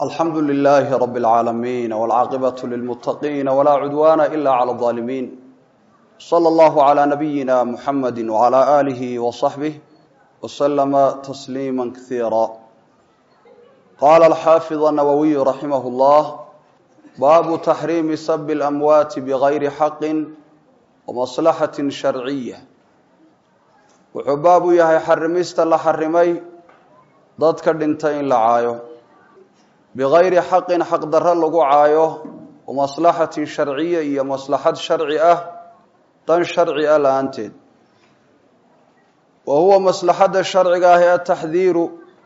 alxamdu lilaahi rab اlcaalamiin wاlcaaqibaة lilmutaqiin wlaa cudwana ila clى الظaalimiin slى اllahu عlى nabiyina muxamadi wعlى alihi وصaxbih wslama tasliima kasiira qala alxaafid الnawawiyu raximah اllah baabu taxriimi sabi اlamwaati bgayri xaqi wamaslaxati sharciya wuxuu baab u yahay xarimista la xarimay dadka dhintay in la caayo bigayri xaqin xaqdarro lagu caayo wamaslaxatin sharciya iyo maslaxad sharci ah dan sharci ah la-aanteed wa huwa maslaxadda sharciga ah ee ataxdiiru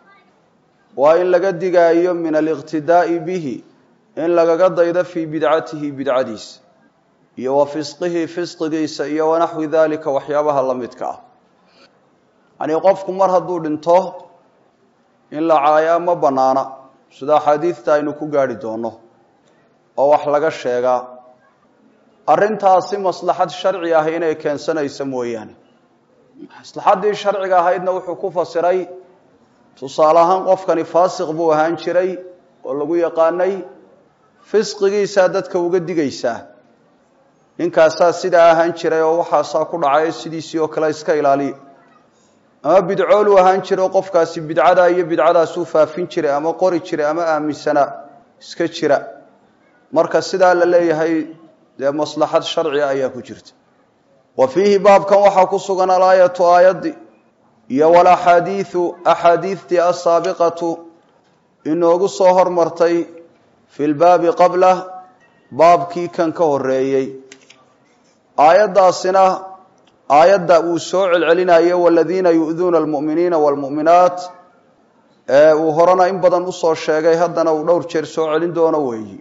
waa in laga digaayo min aliqtidaa'i bihi in lagaga daydo fii bidcatihi bidcadiisa iyo wa fisqihi fisqigiisa iyo wanaxwi dalika waxyaabaha la midka ah yanii qofku mar hadduu dhinto in la caayaa ma bannaana sida axaadiidta aynu ku gaarhi doono oo wax laga sheegaa arrintaasi maslaxad sharci ah inay keensanayso mooyaane maslaxaddii sharciga ahaydna wuxuu ku fasiray tusaale ahaan qofkani faasiq buu ahaan jiray oo lagu yaqaanay fisqigiisaa dadka uga digaysaa ninkaasaa sidaa ahaan jiray oo waxaasaa ku dhacay sidiisii oo kale iska ilaaliya ama bidcooluu ahaan jiro qofkaasi bidcadaa iyo bidcadaasuu faafin jiray ama qori jiray ama aaminsanaa iska jira marka sidaa la leeyahay dee maslaxad sharciga ayaa ku jirta wa fiihi baabkan waxaa ku sugan alaayatu aayaddi iyo walaxaadiidu axaadiidtii asaabiqatu inoogu soo hormartay fi lbaabi qablah baabkii kan ka horeeyey aayaddaasina aayadda uu soo celcelinayo waladiina yu'duuna almu'miniina waalmu'minaat ee uu horena in badan usoo sheegay haddana uu dhowr jeer soo celin doono weeyi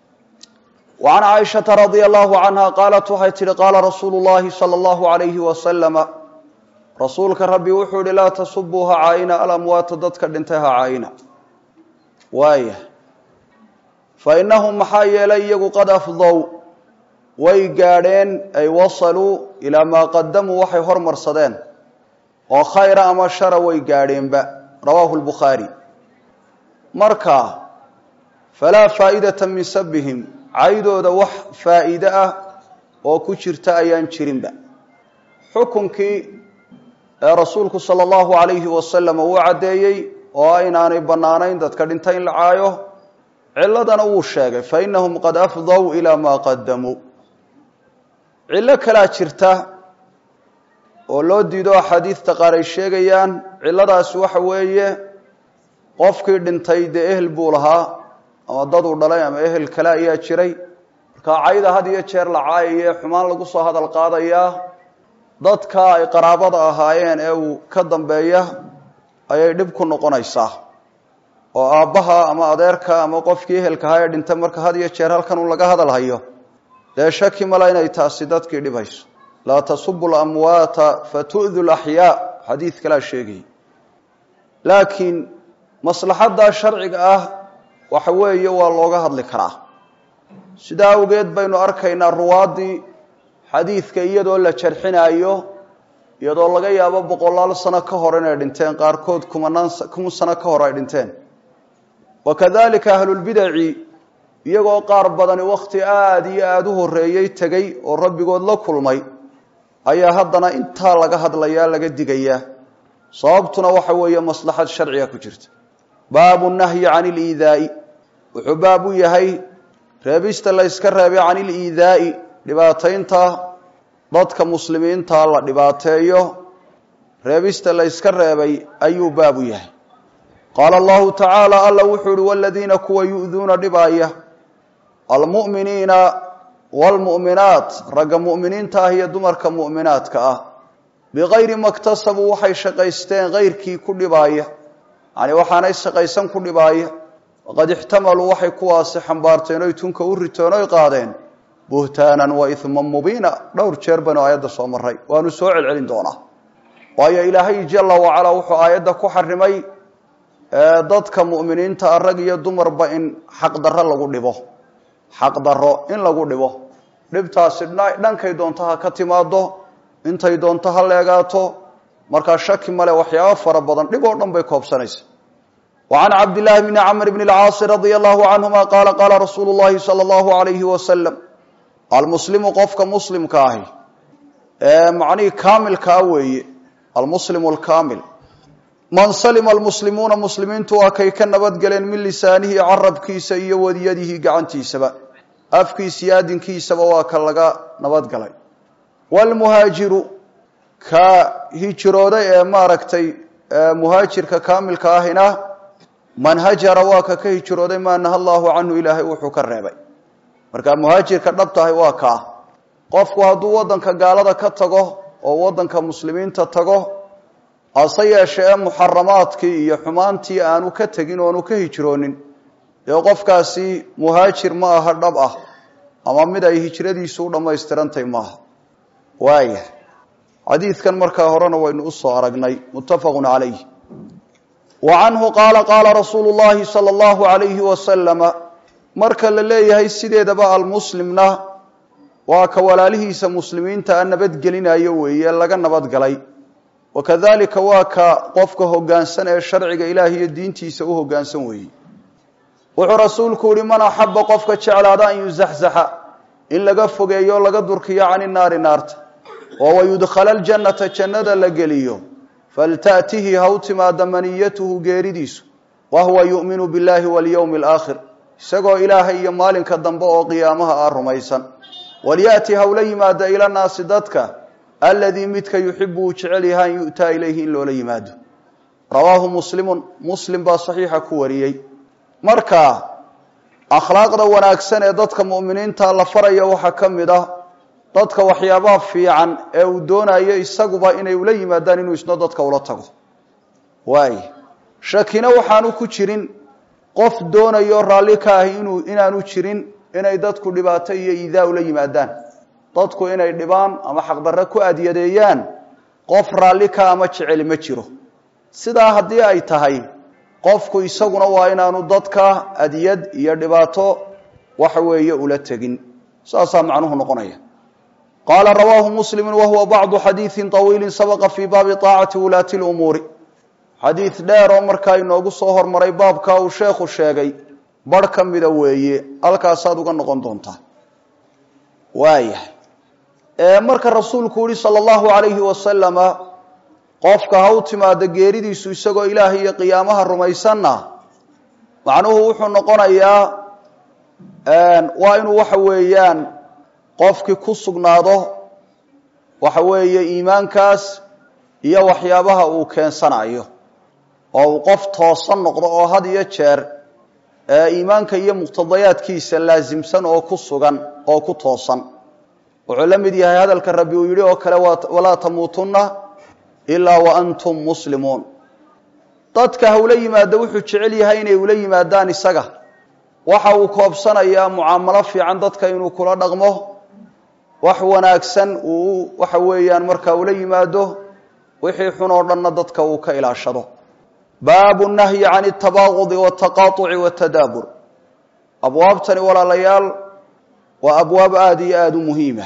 wa can caaishata radia allahu canha qaalat waxay tihi qaala rasuulu llahi sala allahu alayhi wasalama rasuulka rabbi wuxuu yihi laa tasubuu ha caayina alamwaata dadka dhintay ha caayina waaya fa innahum maxaa yeelay iyagu qad afdow way gaadheen ay wasaluu ilaa maa qadamuu waxay hormarsadeen oo khayra ama shara way gaadheenba rawaahu lbukhaari marka falaa faa'idata min sabihim caydooda wax faa'iide ah oo ku jirta ayaan jirinba xukunkii ee rasuulku sala allahu calayhi wasalam uu caddeeyey oo inaanay bannaanayn dadka dhintay in la caayo ciladana wuu sheegay fa innahum qad afdow ilaa maa qadamuu cillo kalaa jirta oo loo diido axaadiidta qaar ay sheegayaan cilladaasi waxa weeye qofkii dhintay dee ehel buu lahaa ama daduu dhalay ama ehel kale ayaa jiray marka cayda had iyo jeer la caayaye xumaan lagu soo hadal qaadayaa dadka ay qaraabada ahaayeen ee uu ka dambeeya ayay dhib ku noqonaysaa oo aabbaha ama adeerka ama qofkii ehelkahaa ee dhintay marka had iyo jeer halkan uu laga hadal hayo dee shaki mala inay taasi dadkii dhibayso laa tasubu lamwaata fatu'du laxyaa xadiid kalaa sheegayay laakiin maslaxadda sharciga ah waxa weeye waa looga hadli karaa sidaa awgeed baynu arkaynaa ruwaaddii xadiidka iyadoo la jarxinaayo iyadoo laga yaabo boqolaal sano ka hor inay dhinteen qaarkood kumanaan kun sano ka hor ay dhinteen wa kadalika ahlulbidaci iyagoo qaar badani wakhti aada iyo aada u horreeyey tegey oo rabbigood la kulmay ayaa haddana intaa laga hadlayaa laga digayaa sababtuna waxa weeye maslaxad sharciga ku jirta baabu nahyi cani iliidaa'i wuxuu baab u yahay reebista la yska reebay cani iliidaa'i dhibaataynta dadka muslimiinta la dhibaateeyo reebista la yska reebay ayuu baab u yahay qaala allahu tacaala alla wuxuu uhi waladiina kuwa yu'duuna dhibaaya almu'miniina waalmu'minaat ragga mu'miniinta ah iyo dumarka mu'minaadka ah bikayri maktasabuu waxay shaqaysteen kayrkii ku dhibaaya yacni waxaanay shaqaysan ku dhibaaya waqad ixtamaluu waxay kuwaasi xambaarteen oy tunka u riteen oy qaadeen buhtaanan wa ihman mubiina dhowr jeer baynu aayadda soo maray waanu soo celcelin doonaa waayo ilaahay jala wacalaa wuxuu aayadda ku xarimay dadka mu'miniinta ah rag iyo dumarba in xaqdarro lagu dhibo xaqdarro in lagu dhibo dhibtaasi dhankay doonto ha ka timaado intay doonto ha leegaato markaa shaki male waxyaabo fara badan dhib oo dhan bay koobsanaysa وعn cabdاللahi بn cmr بn الcاaص radي الlه عanهma qala qala rasuulu الlahi slى الlه عalyه وsلم almuslimu qofka muslimka ahi ee macnihii kaamilkaa weeye almuslim اlkaamil man salima almuslimuuna muslimiintu waa kay ka nabadgaleen min lisaanihi carabkiisa iyo wadiyadihi gacantiisaba afkiisa iyo adinkiisaba waa ka laga nabadgalay wاlmuhaajiru ka hijrooday ee maaragtay muhaajirka kaamilka ahina man hajara waa ka ka hijrooday maa naha allahu canhu ilaahay wuxuu ka reebay marka muhaajirka dhab tahay waa kaa qofku hadduu waddanka gaalada ka tago oo waddanka muslimiinta tago hase yeeshe ee muxaramaadkii iyo xumaantii aanu ka tegin oanu ka hijroonin dee qofkaasi muhaajir ma aha dhab ah ama mid ay hijradiisu u dhammaystirantahy maaha waaya xadiidkan markaa horena waynu usoo aragnay muttafaqun calayh wa canhu qaala qaala rasuulu llahi sala allahu alayhi wasalama marka la leeyahay sideedaba almuslimna waa ka walaalihiisa muslimiinta a nabadgelinayo weeye laga nabadgalay wakadalika waa ka qofka hoggaansan ee sharciga ilaah iyo diintiisa u hoggaansan weeye wuxuu rasuulku yihi man axaba qofka jeclaada an yuzaxzaxa in laga fogeeyo o laga durkiyo cani naari naarta oo wayudkhala ljannata jannada la geliyo faltaأtihi ha u timaada maniyatuhu geeridiisu wa huwa yu'minu biاllahi walyowmi اlaakhir isagoo ilaahay iyo maalinka dambe oo qiyaamaha ah rumaysan walyaأti hawla yimaada ila naasi dadka aladii midka yuxibu uu jecel yahay an yu'taa ilayhi in loola yimaado rawaahu muslimun muslim baa saxiixa ku wariyey marka akhlaaqda wanaagsan ee dadka mu'miniinta la faraya waxaa ka mid ah dadka waxyaabaha fiican ee uu doonayo isaguba inay ula yimaadaan inuu isna dadka ula tago waay shakina waxaanu ku jirin qof doonayo raalli ka ahi inuu inaanu jirin inay dadku dhibaato iyo iidaa ula yimaadaan dadku inay dhibaan ama xaqdarre ku adyadeeyaan qof raalli ka ama jeceli ma jiro sidaa haddii ay tahay qofku isaguna waa inaanu dadka adyad iyo dhibaato waxa weeye ula tegin saasaa macnuhu noqonaya qaala rawaahu muslimu wahuwa bacdu xadiidi طawiili sabaqa fii baabi طaacati wulaati اlumuuri xadiid dheer oo markaa inoogu soo hormaray baabka uu sheekhu sheegay barh ka mida weeye halkaasaad uga noqon doontaa waayahay marka rasuulku yihi salى اllahu alayhi wasalama qofka ha u timaado geeridiisu isagoo ilaahay iyo qiyaamaha rumaysanna macnuhu wuxuu noqonayaa waa inuu waxa weeyaan qofkii ku sugnaado waxa weeye iimaankaas iyo waxyaabaha uu keensanayo oo uu qof toosan noqdo oo had iyo jeer iimaanka iyo muqtadayaadkiisa laasimsan oo ku sugan oo ku toosan wuxuu la mid yahay hadalka rabbi uu yidhi oo kale walaa tamuutunna ilaa wa antum muslimuun dadka hawla yimaado wuxuu jecel yahay inay ula yimaadaan isaga waxa uu koobsanayaa mucaamalo fiican dadka inuu kula dhaqmo wax wanaagsan uu waxa weeyaan markaa ula yimaado wixii xun oo dhanna dadka uu ka ilaashado baabu nahyi can اtabaaqudi wاtaqaaطuci wاtadaabur abwaabtani walaalayaal waa abwaab aada iyo aada u muhiima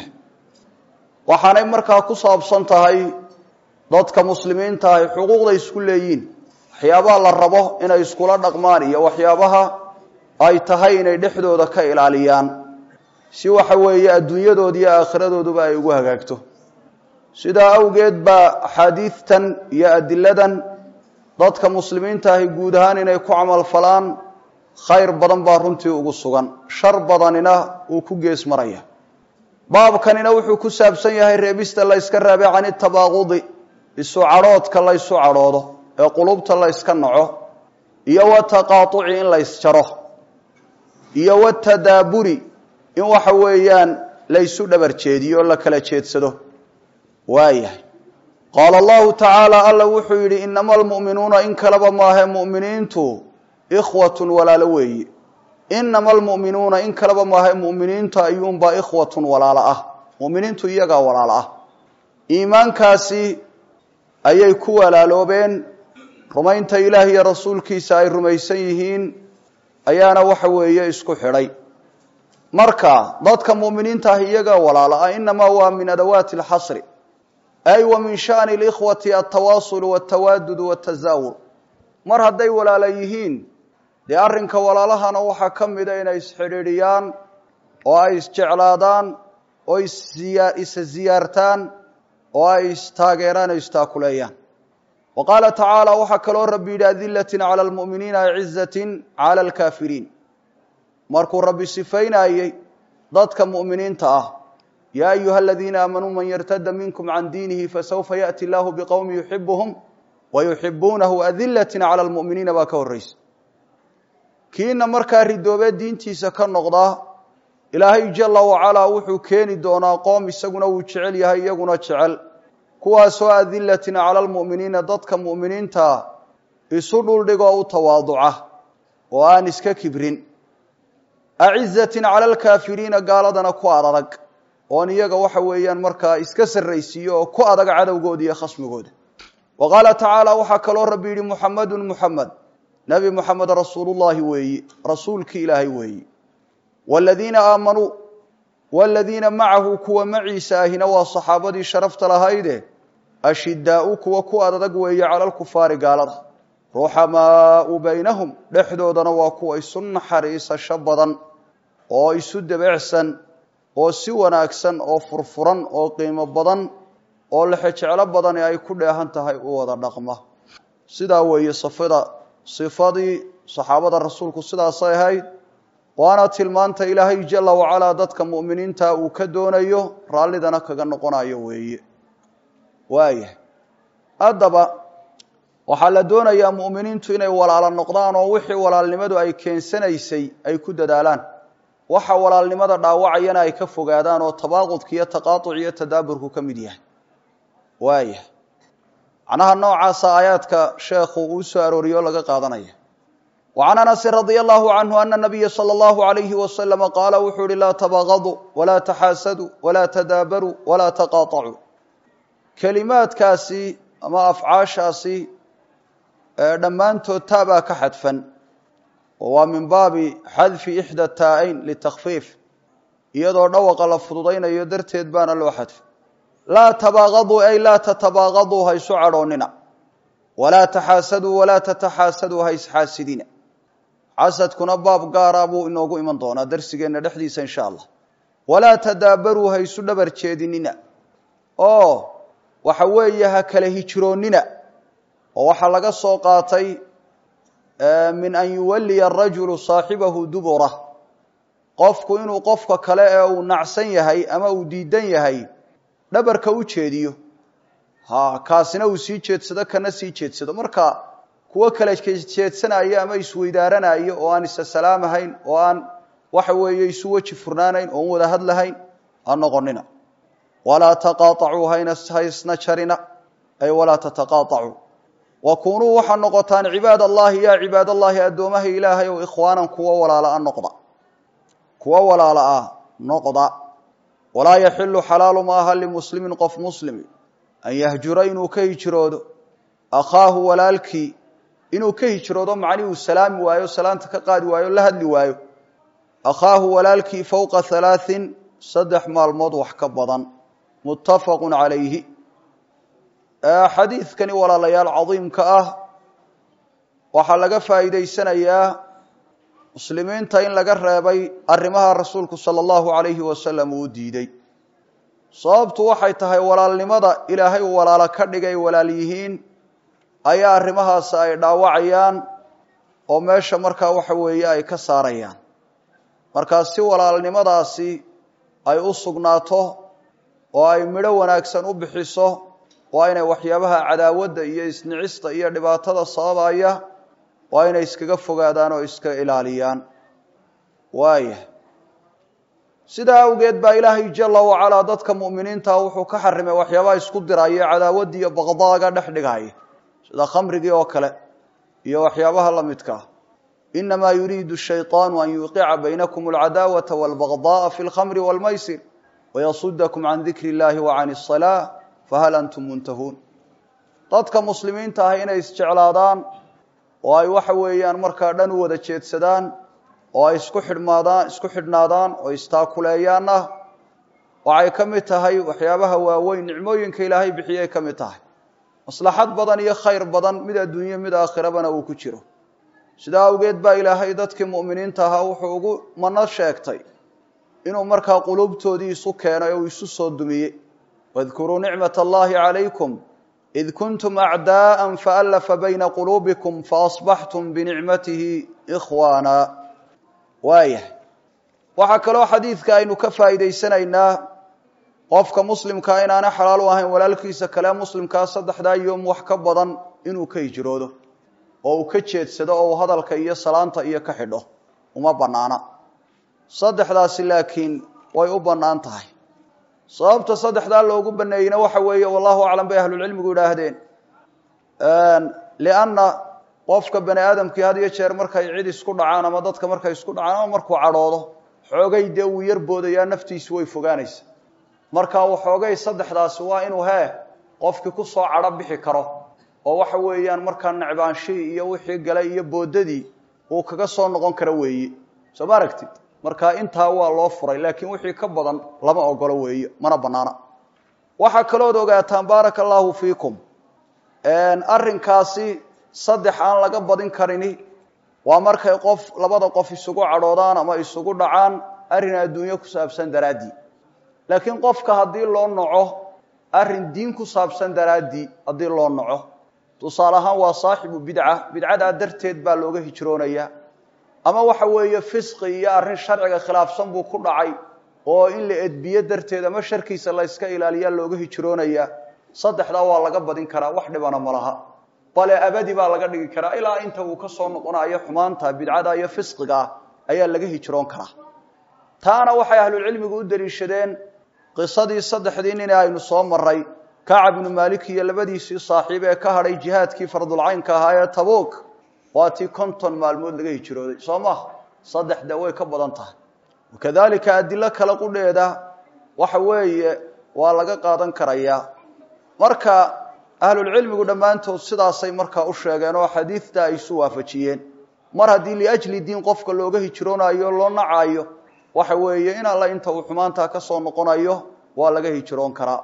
waxaanay markaa ku saabsan tahay dadka muslimiinta ahy xuquuqda isku leeyiin waxyaabaha la rabo inay iskula dhaqmaan iyo waxyaabaha ay tahay inay dhexdooda ka ilaaliyaan si waxa weeye adduunyadooda iyo aakhiradooduba ay ugu hagaagto sidaa awgeed baa axaadiidtan iyo adiladan dadka muslimiinta ahi guud ahaan inay ku camal falaan khayr badan baa runtii ugu sugan shar badanina uu ku gees maraya baabkanina wuxuu ku saabsan yahay reebista la yska reebay can itabaaqudi isu cadhoodka la ysu cadhoodo ee qulubta la yska naco iyo wataqaaطuci in la ysjaro iyo watadaaburi in waxa weeyaan laysu dhabar jeediyo o la kala jeedsado waayahay qaala allahu tacaala alla wuxuu yidhi inama almu'minuuna in kaleba maahe mu'miniintu ikhwatun walaalo weeye inama almu'minuuna in kaleba maahe mu'miniintu ayuunbaa ikhwatun walaalo ah mu'miniintu iyagaa walaalo ah iimaankaasi ayay ku walaaloobeen rumaynta ilaah iyo rasuulkiisa ay rumaysan yihiin ayaana waxa weeye isku xidhay marka dadka mu'miniinta ah iyagaa walaalo ah inamaa waa min adawaati alxasri ay wa min shani اlikhwati altawaasul wاtawaadud wاtazaawur mar hadday walaala yihiin dee arrinka walaalahana waxaa ka mida inay isxidhiidhiyaan oo ay isjeclaadaan oo isa ziyaartaan oo ay istaageeraan o istaakuleeyaan wa qaala tacaala waxaa kaloo rabbi yidhi adilatin cala almu'miniina acizatin cala alkaafiriin markuu rabbi sifaynayey dadka mu'miniinta ah yaa ayuha aladiina aamanuu man yartada minkum can diinihi fasawfa yaأti allahu biqowmi yuxibuhum wayuxibuunahu adilatin cala almu'miniina baa ka horreysa kiina markaa ridoobee diintiisa ka noqdaa ilaahay jala wacalaa wuxuu keeni doonaa qoom isaguna wuu jecel yahay iyaguna jecel kuwaasoo adilatin cala almu'miniina dadka mu'miniintaa isu dhuldhigoo u tawaaduca oo aan iska kibrin acizatin cala alkaafiriina gaaladana ku adarag oon iyaga waxa weeyaan markaa iska sarraysiiyo oo ku adag cadowgooda iyo khasmigooda wa qaala tacaala waxaa kaloo rabbi yidhi muxamedun muxamed nebi moxamed rasuulullaahi weeyi rasuulkii ilaahay weeyi wladiina aamanuu waladiina macahu kuwa maciisa ahina waa saxaabadii sharafta lahayde ashidaau kuwa ku adadag weeye cala lkufaari gaalada ruxamaau baynahum dhexdoodana waa kuwa isu naxariisasho badan oo isu debecsan oo si wanaagsan oo furfuran oo qiimo badan oo lexejeclo badani ay ku dheehan tahay u wada dhaqma sidaa weeye safada sifadii saxaabada rasuulku sidaasay ahayd waana tilmaanta ilaahay jala wacalaa dadka mu'miniinta uu ka doonayo raallidana kaga noqonayo weeye waaya haddaba waxaa la doonayaa mu'miniintu inay walaalo noqdaan oo wixii walaalnimadu ay keensanaysay ay ku dadaalaan waxa walaalnimada dhaawacayana ay ka fogaadaan oo tabaaqudka iyo taqaaطuc iyo tadaaburku ka mid yahay waaya macnaha noocaasa aayaadka sheekhu uu soo arooriyo o laga qaadanaya وعن أنس رضي الله عنه أن النبي صلى الله عليه وسلم قال wuxuu uhi لا تبغضوا ولا تxاasدوا ولا تdاabrوا ولا تقاطعوا kelimaadkaasi ama afعaaشhaasi dhammaantood taabaa ka xadfan oo waa min baabi xadفi إحdى الtaaءayn لتkفيif iyadoo dhawaqa la fududaynayo darteed baana loo xadfay laa تbاغضوا ay laa تتbاغضوا ha isu cadhoonina وlaa تxاasadوا وlaa تتxاasadوا ha isxaasidina xasadkuna baab gaara buu inoogu iman doonaa darsigeenna dhexdiisa insha allah walaa tadaabaruu ha isu dhabar jeedinina oo waxa weeye ha kala hijroonnina oo waxaa laga soo qaatay min an yuwalliya arajulu saaxibahu dubura qofku inuu qofka kale ee uu nacsan yahay ama uu diidan yahay dhabarka u jeediyo ha kaasina uu sii jeedsado kana sii jeedsado marka kuwo kale jeedsanayo ama isweydaaranayo oo aan isa salaamahayn oo aan waxa weeye isu weji furnaanayn oon wada hadlahayn ha noqonina walaa taqaaacuu haysna jarina ay walaa tataqaaacuu wa kunuu waxaa noqotaan cibaad allahi yaa cibaad allahi addoomaha ilaahay ow ikhwaanan kuwo walaala noqda kuwo walaala ah noqda walaa yaxilu xalaalu maaha limuslimin qof muslimi an yahjura inuu ka hijroodo akhaahu walaalkii inuu ka hijroodo macnii uu salaami waayo salaanta ka qaadi waayo la hadli waayo akhaahu walaalkii fowqa halaaثin saddex maalmood wax ka badan muttafaqu calayhi xadiidkani walaalayaal cadiimka ah waxaa laga faa'iidaysanayaa muslimiinta in laga reebay arrimaha rasuulku sala allahu alayhi wasalam uu diiday sababtu waxay tahay walaalnimada ilaahay uu walaalo ka dhigay walaal yihiin ayaa arrimahaasi ay dhaawacayaan oo meesha markaa waxa weeye ay ka saarayaan markaa si walaalnimadaasi ay u sugnaato oo ay midho wanaagsan u bixiso waa inay waxyaabaha cadaawadda iyo isnicista iyo dhibaatada sababaya waa inay iskaga fogaadaan oo iska ilaaliyaan waaya sidaa awgeed baa ilaahay jala wacalaa dadka mu'miniinta wuxuu ka xarimay waxyaabaha isku diraya cadaawadda iyo baqdaaga dhex dhigaya sida khamrigii oo kale iyo waxyaabaha la midka ah inamaa yuriidu shayطaanu an yuqica baynakum alcadaawata walbaqda'a fi lkhamri walmaysir wayasudakum can dikri illahi wa can الsalaa fahal antum muntahuun dadka muslimiinta ah inay isjeclaadaan oo ay waxa weeyaan markaa dhan u wada jeedsadaan oo ay isku xidhmaadaan isku xidhnaadaan oo istaakuleeyaanna waxay ka mid tahay waxyaabaha waaweyn nicmooyinka ilaahay bixiyay ka mid tahay maslaxad badan iyo khayr badan mid adduunye mid aakhirabana uu ku jiro sidaa awgeed baa ilaahay dadkii mu'miniinta ahaa wuxuu ugu mano sheegtay inuu markaa quluubtoodii isu keenay oo isu soo dumiyey wadkuruu nicmat allahi calaykum id kuntum acdaa'an faallafa bayna quluubikum faasbaxtum binicmatihi ikhwaana waayahay waxaa kaloo xadiidka aynu ka faa'iidaysanaynaa qofka muslimkaa inaana xalaal u ahayn walaalkiisa kale muslimkaa saddexdaa yoom wax ka badan inuu ka hijroodo oo uu ka jeedsado oo uu hadalka iyo salaanta iyo ka xidho uma bannaana saddexdaasi laakiin way u bannaan tahay sababta saddexdaa loogu baneeyeyna waxa weeye wallahu aclam bay ahlulcilmigu yidhaahdeen lianna qofka bani aadamkii had iyo jeer markay cid isku dhacaan ama dadka markay isku dhacaan ama markuu cadhoodo xoogay dee uu yar boodayaa naftiisu way fogaanaysa marka waxoogay saddexdaasi waa inuu hee qofkii ku soo cadho bixi karo oo waxa weeyaan markaa necbaanshihii iyo wixii galay iyo boodadii uu kaga soo noqon karo weeye soo ma aragtid marka intaa waa loo furay laakiin wixii ka badan lama ogolo weeye mana banaana waxaa kalood ogaataan baaraka allaahu fiikum arrinkaasi saddex aan laga badin karini waa markay qof labada qof isugu cadhoodaan ama isugu dhacaan arrin adduunyo ku saabsan daraaddii laakiin qofka haddii loo noco arrin diin ku saabsan daraaddii haddii loo noco tusaale ahaan waa saaxibu bidca bidcadaa darteed baa looga hijroonayaa ama waxa weeye fisqi iyo arrin sharciga khilaafsan buu ku dhacay oo in la edbiyo darteed ama sharkiisa la yska ilaaliyaa looga hijroonayaa saddexdaa waa laga badin karaa wax dhibana ma laha bale abadi baa laga dhigi karaa ilaa inta uu ka soo noqonayo xumaanta bidcada iyo fisqiga ah ayaa laga hijroon karaa taana waxay ahlulcilmigu u daliishadeen qisadii saddexdii nin aynu soo maray kacab ibnu maalik iyo labadiisii saaxiib ee ka hadhay jihaadkii fardulcaynka ahaa ee tabuuk waa tii konton maalmood laga hijrooday soo maha saddex de way ka badan tahay wakadalika adilo kale qudheeda waxa weeye waa laga qaadan karayaa marka ahlulcilmigu dhammaantood sidaasay markaa u sheegeen oo xadiidta ay isu waafajiyeen mar haddii liajli diin qofka looga hijroonayo loo nacaayo waxa weeye in alla inta uu xumaantaa ka soo noqonayo waa laga hijroon karaa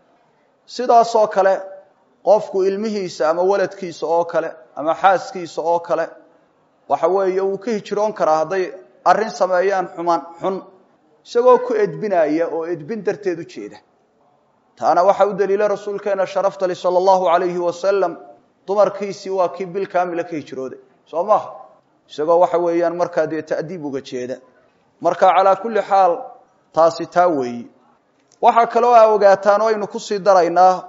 sidaasoo kale qofku ilmihiisa ama waladkiisa oo kale ama xaaskiisa oo kale waxa weeye wuu ka hijroon karaa hadday arrin sameeyaan xumaan xun isagoo ku edbinaya oo edbin darteed u jeeda taana waxaa u daliila rasuulkeena sharaftali sala allahu alayhi wasalam dumarkiisii waa kii bil kaamila ka hijrooday soo maha isagoo waxa weeyaan markaa dee ta'diib uga jeeda marka calaa kulli xaal taasi taa weeyi waxaa kaloo a ogaataan oo aynu kusii daraynaa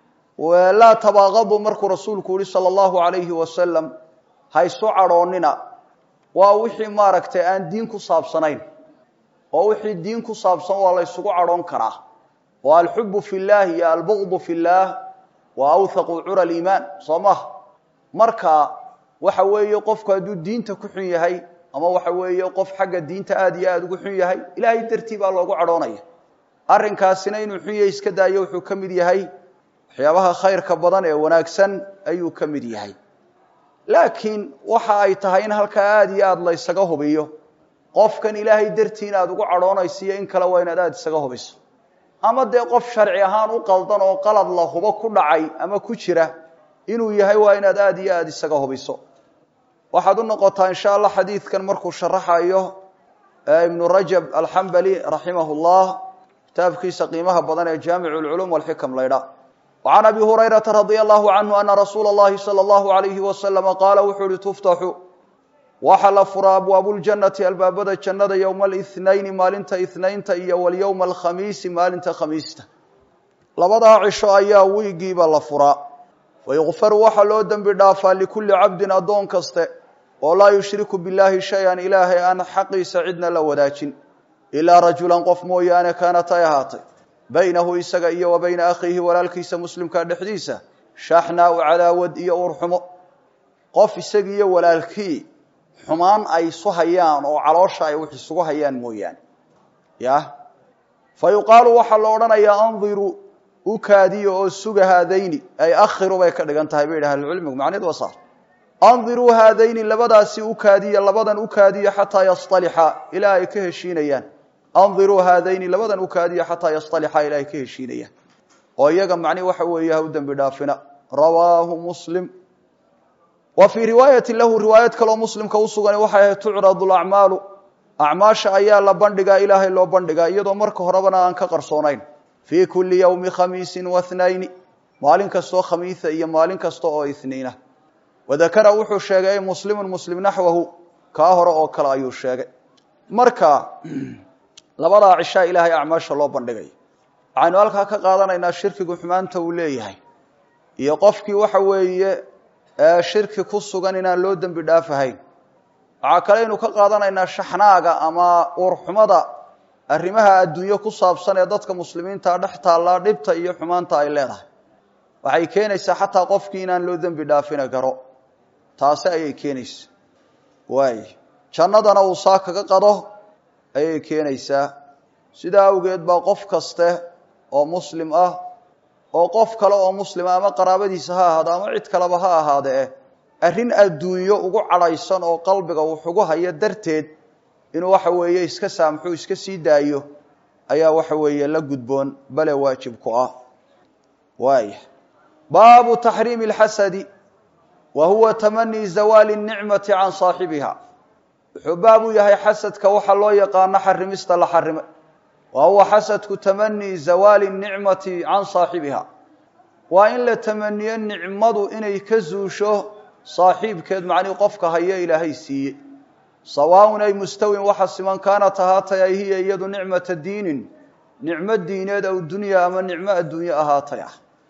laa tabaaqadu markuu rasuulku yihi sala allahu alayhi wasalam ha isu cadhoonina waa wixii maaragtay aan diin ku saabsanayn oo wixii diin ku saabsan waa la ysugu cadhoon karaa oo alxubu fi llahi iyo albugdu fi llaah waa awthaqu cura aliimaan soo maha marka waxa weeye qofku hadduu diinta ku xun yahay ama waxa weeye qof xagga diinta aada iyo aada ugu xun yahay ilaahay dartii baa loogu cadhoonaya arrinkaasina inuu xun yahay iska daayo wuxuu ka mid yahay waxyaabaha khayrka badan ee wanaagsan ayuu ka mid yahay laakiin waxa ay tahay in halkaa aada iyo aada la ysaga hubiyo qofkan ilaahay dartii inaad ugu cadhoonayso iyo in kale waa inaad aada isaga hubiso ama dee qof sharci ahaan u qaldan oo qalad la hubo ku dhacay ama ku jira inuu yahay waa inaad aada iyo aada isaga hubiso waxaad u noqotaa insha allah xadiidkan markuu sharaxayo ibnu rajab alxambali raximah llah kitaabkiisa qiimaha badan ee jaamic lculuum walxikam laydha وعn abi hurayraةa radي الlahu canhu ana rasuula اllahi salى اllahu عalayhi waslama qaala wuxuu uhi tuftaxu waxa la furaa abwaabu ljannati albaabada jannada yowma اlithnayni maalinta ithnaynta iyo walyowma alkhamiisi maalinta khamiista labadaa cisho ayaa wiigiiba la furaa fayukfaru waxaa loo dembi dhaafaa likulli cabdin addoon kaste oo laa yushriku biاllahi shay-an ilaahay aan xaqiisa cidna la wadaajin ilaa rajulan qof mooyaane kaanat ay ahaatay baynahu isaga iyo wa bayna akhiihi walaalkiisa muslimka dhexdiisa shaxnaa u cadaawad iyo uurxumo qof isaga iyo walaalkii xumaan ay isu hayaan oo caloosha ay wax isugu hayaan mooyaane yah fa yuqaalu waxaa la odhanayaa andiruu u kaadiyo oo suga haadayni ay akhiru bay ka dhigan tahay bay yidhaha ahlucilmigu macneed waa saar andiruu haadayni labadaasi u kaadiya labadan u kaadiya xataa yastalixa ilaa ay ka heshiinayaan andiruu haadayni labadan u kaadiya xataa yastalixa ilaa ay ka heshiinayaan oo iyaga macni waxa weeye ha u dembi dhaafina rawaahu muslim wa fii riwaayati lahu riwaayad kaloo muslimka u sugan waxay ahayd tucradu lacmaalu acmaasha ayaa la bandhigaa ilaahay loo bandhigaa iyadoo marka horebana aan ka qarsoonayn fii kuli yowmi khamiisin wahnayni maalin kastoo khamiisa iyo maalin kasta oo ithniina wadakara wuxuu sheegay ay muslimun muslim naxwahu kaa hore oo kale ayuu sheegay marka labadaa cishaa ilaahay acmaasha loo bandhigay waxaynu halkaa ka qaadanaynaa shirkigu xumaanta uu leeyahay iyo qofkii waxa weeye shirki ku sugan inaan loo dembi dhaafahayn waxaa kale aynu ka qaadanaynaa shaxnaaga ama uurxumada arrimaha adduunyo ku saabsan ee dadka muslimiinta dhex taallaa dhibta iyo xumaanta ay leedahay waxay keenaysaa xataa qofkii inaan loo dembi dhaafina garo taasi ayay keenaysaa waay jannadana uu saa kaga qado ayay keenaysaa sidaa awgeed baa qof kaste oo muslim ah oo qof kale oo muslima ama qaraabadiisa ha ahaado ama cid kaleba ha ahaadee arrin adduunyo ugu cadhaysan oo qalbiga wax ugu hayo darteed inuu waxa weeye iska saamxo iska sii daayo ayaa waxa weeye la gudboon bale waajib ku ah waaya baabu taxriimi اlxasadi wa huwa tamanii zawaali الnicmati can saaxibiha wuxuu baab u yahay xasadka waxa loo yaqaano xarimista la xarimay wa huwa xasadku tamanii zawaali الnicmati can saaxibiha waa in la tamaniyo nicmadu inay ka zuusho saaxiibkeed macnii qofka hayo ilaahay siiye sawaaun ay mustawin waxa siman kaanat ahaatay ay hiya iyadu nicmata diinin nicmo diineed aw dunya ama nicmo adduunye ahaatay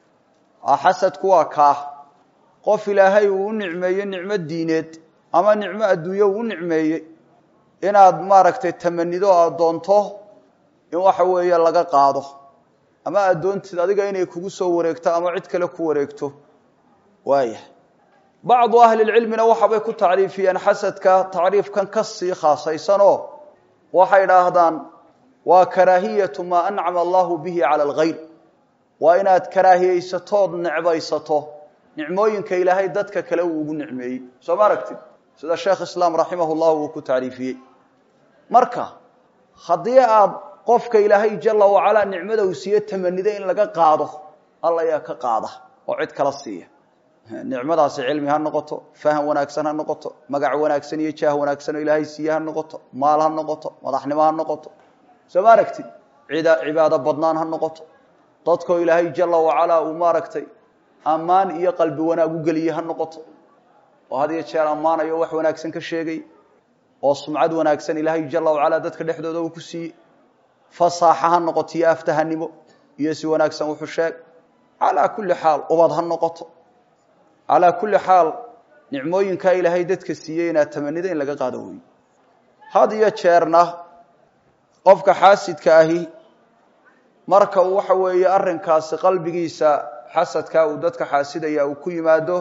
ah xasadku waa kaa qof ilaahay uu u nicmeeyey nicmo diineed ama nicmo adduunye uu u nicmeeyey inaad maaragtay tamanido aad doonto in waxa weeye laga qaado ama aad doontid adiga inay kugu soo wareegto ama cid kale ku wareegto waaya bacdu ahli lcilmina waxabay ku tacriifiyeen xasadka tacriifkan ka sii khaasaysanoo waxay idhaahdaan waa karaahiyatu maa ancama allahu bihi cala alghayr waa inaad karaahiyeysatood necbaysato nicmooyinka ilaahay dadka kale uu ugu nicmeeyey soo ma aragtid sida sheekh islaam raximah llah uu ku tacriifiyey marka haddii aad qofka ilaahay jala wacalaa nicmada uu siiye tamanida in laga qaado alla ayaa ka qaada oo cid kala siiya nicmadaasi cilmi ha noqoto faham wanaagsan ha noqoto magac wanaagsan iyo jaah wanaagsan oo ilaahay siiye ha noqoto maal ha noqoto madaxnimo ha noqoto soo ma aragtid cibaado badnaan ha noqoto dadkoo ilaahay jala wacalaa uu maaragtay ammaan iyo qalbi wanaag u geliye ha noqoto oo had iyo jeer ammaanayo wax wanaagsan ka sheegay oo sumcad wanaagsan ilaahay jala wacalaa dadka dhexdooda uu ku siiyey fasaaxa ha noqoto iyo aftahanimo iyo si wanaagsan wuxuu sheeg calaa kulli xaal ubad ha noqoto calaa kulli xaal nicmooyinkaa ilaahay dadka siiyey inaad tamanida in laga qaado wey had iyo jeerna qofka xaasidka ahi marka uu waxa weeye arrinkaasi qalbigiisa xasadkaa uu dadka xaasidaya uu ku yimaado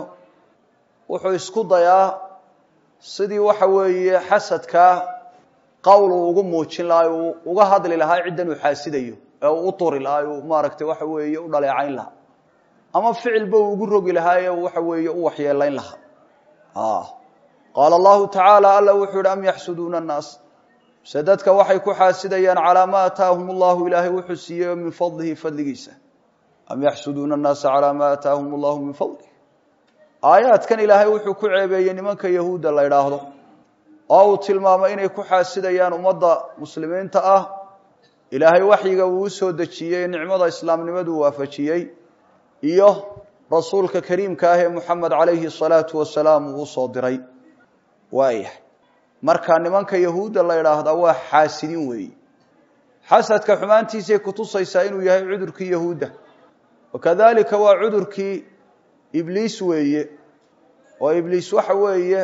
wuxuu isku dayaa sidii waxa weeye xasadkaa qowl uu ugu muujin lahaa uu uga hadli lahaa ciddan uu xaasidayo ee uu u turi lahaa uu maaragtay waxa weeye u dhaleecayn lahaa ama ficilba uu ugu rogi lahaa ee waxa weeye u waxyeelayn lahaa qaala allahu tacaala alla wuxuu yihi am yaxsuduuna annaas se dadka waxay ku xaasidayaan calaa ma ataahum allahu ilaahay wuxuu siiyey min fadlihi fadligiisa am yaxsuduuna annaasa calaa ma ataahum allahu min fadlih aayaadkan ilaahay wuxuu ku ceebeeyey nimanka yahuudda la idhaahdo oo uu tilmaamay inay ku xaasidayaan ummadda muslimiinta ah ilaahay waxyiga uu u soo dejiyey nicmada islaamnimadu waafajiyey iyo rasuulka kariimka ah ee muxamed calayhi salaatu wasalaam uu usoo diray waayahay marka nimanka yahuudda la idhaahdaa waa xaasidin weeyi xasadka xumaantiisay kutusaysaa inuu yahay cudurkii yahuudda wakadalika waa cudurkii ibliis weeye oo ibliis waxa weeye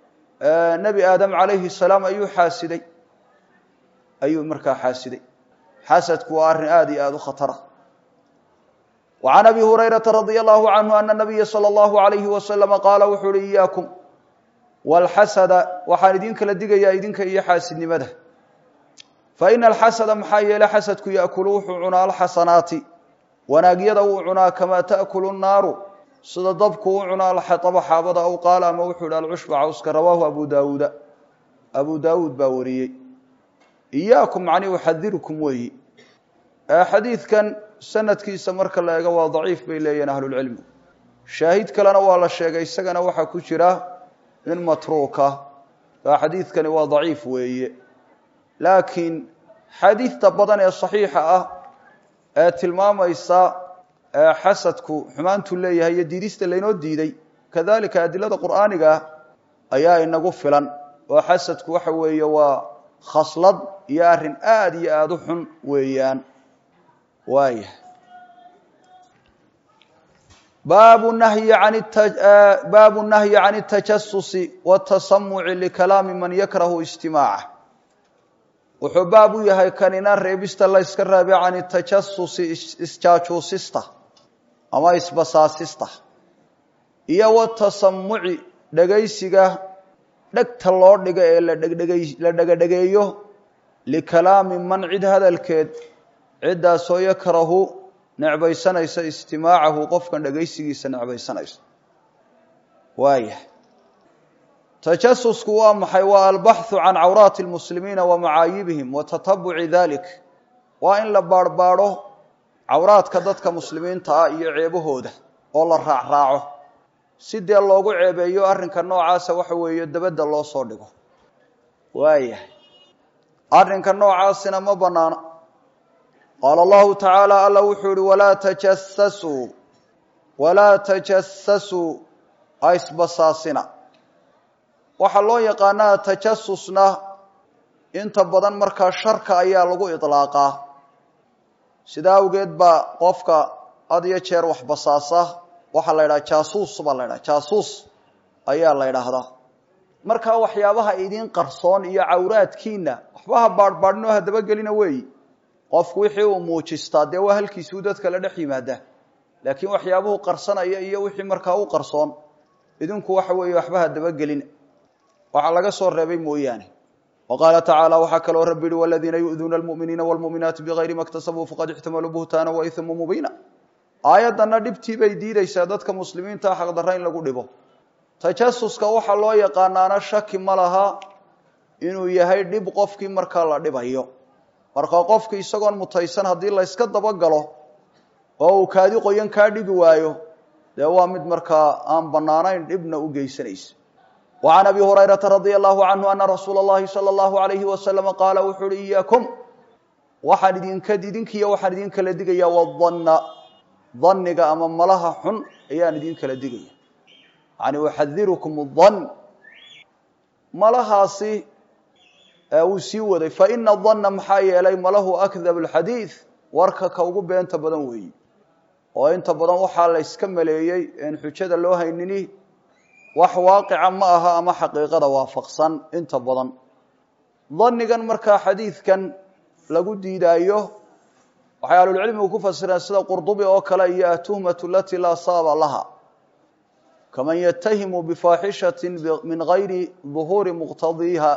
nebi aadam calayhi salaam ayuu xaasiday ayuu markaa xaasiday xasadku waa arrin aada iyo aada u khatara wa can abi hurayrata radia allahu canhu ana nabiya sala allahu alayhi wasalama qaala wuxuu uhi iyaakum walxasada waxaan idin kala digayaa idinka iyo xaasidnimada fa ina alxasada maxaa yeele xasadku yaakulu wuxuu cunaa alxasanaati wanaagyada wuu cunaa kamaa taakulu nnaaru sida dabku u cunaa alxataba xaabada aw qaala ama wuxuu ihi alcushba cawska rawaahu abu daawuuda abu daawuud baa wariyey iyaakum macnii uxadirukum weeyi xadiidkan sanadkiisa marka la eego waa daciif bay leeyihin ahlulcilmi shaahid kalena waa la sheegay isagana waxaa ku jira min matruuka aa xadiidkani waa daciif weeye laakiin xadiidta badan ee saxiixa ah ee tilmaamaysa xasadku xumaantuu leeyahay iyo diidista laynoo diiday kadalika adilada qur'aaniga ayaa inagu filan oo xasadku waxa weeye waa khaslad iyo arrin aada iyo aada u xun weeyaan waaya baabu nahyi an baabu nahyi can اtajasusi watasamuci likalaami man yakrahu istimaaca wuxuu baab u yahay kanina reebista la yska raabe can itajasusi isjaajuusista ama isbasaasista iyo watasamuci dhegaysiga dhegta loo dhigo ee la dhegadhegeeyo likalaami man cid hadalkeed ciddaasoo yakrahu necbaysanaysa istimaacahu qofkan dhegaysigiisa necbaysanaysa waaya tajasusku waa maxay waa albaxu can cawraati lmuslimiina wa macaayibihim wa tatabuci dalik waa in la baarhbaadho cawraadka dadka muslimiinta ah iyo ceebahooda oo la raacraaco si dee loogu ceebeeyo arrinka noocaasa waxa weeye dabadda loo soo dhigo waayahay arrinka noocaasina ma bannaana qaala allahu tacaala alla wuxuu ihi walaa tajasasuu walaa tajasasuu ha isbasaasina waxaa loo yaqaanaa tajasusna inta badan markaa sharka ayaa lagu idlaaqaa sidaa awgeed baa qofka had iyo jeer wax basaasa waxaa la ydhaha jaasuus baa la ydhaha jaasuus ayaa la ydhaahdaa markaa waxyaabaha idiin qarsoon iyo cawraadkiina waxba ha baadhbaadhin oo hadabagelina weeyi qofku wixii uu muujistaa dee waa halkiisuu dadka la dhex yimaadaa laakiin waxyaabuhu qarsanaya iyo wixii markaa u qarsoon idinku waxa weeye waxba hadabagelina waxaa laga soo reebay mooyaane wa qaala tacaala waxaa kaloo rabbi yihi waladiina yu'duuna almu'miniina waalmu'minaati bigayri ma ktasabuu faqad ixtamaluu buhtaana wa isma mubiina aayaddanna dhibtii bay diidaysaa dadka muslimiinta xaqdarra in lagu dhibo tajasuska waxaa loo yaqaanaana shaki ma laha inuu yahay dhib qofkii markaa la dhibayo marka qofki isagoon mutaysan haddii la yska dabagalo oo uu kaadi qoyan kaa dhigi waayo dee waa mid markaa aan bannaanayn dhibna u geysanaysa wa can abi hurayrata radia allahu canhu ana rasuula اllahi salى allahu alayhi wasalama qaala wuxuu uhi iyaakum waxaan idinka idinkiiyo waxaan idin kala digaya wadanna daniga ama malaha xun ayaan idin kala digaya yani uxadirukum dan malahaasi wuu sii waday faina danna maxaa yeelay malahu akdab alxadiid warka ka ugu beenta badan weeyi oo inta badan waxaa la yska maleeyey en xujada loo haynini wax waaqica ma aha ama xaqiiqada waafaqsan inta badan danigan markaa xadiidkan lagu diidaayo waxay ahlulcilmigu ku fasireen sida qurdubi oo kale iyo atuhmatu lati laa saaba laha kaman yatahimu bifaaxishati min gayri duhuuri muqtadiiha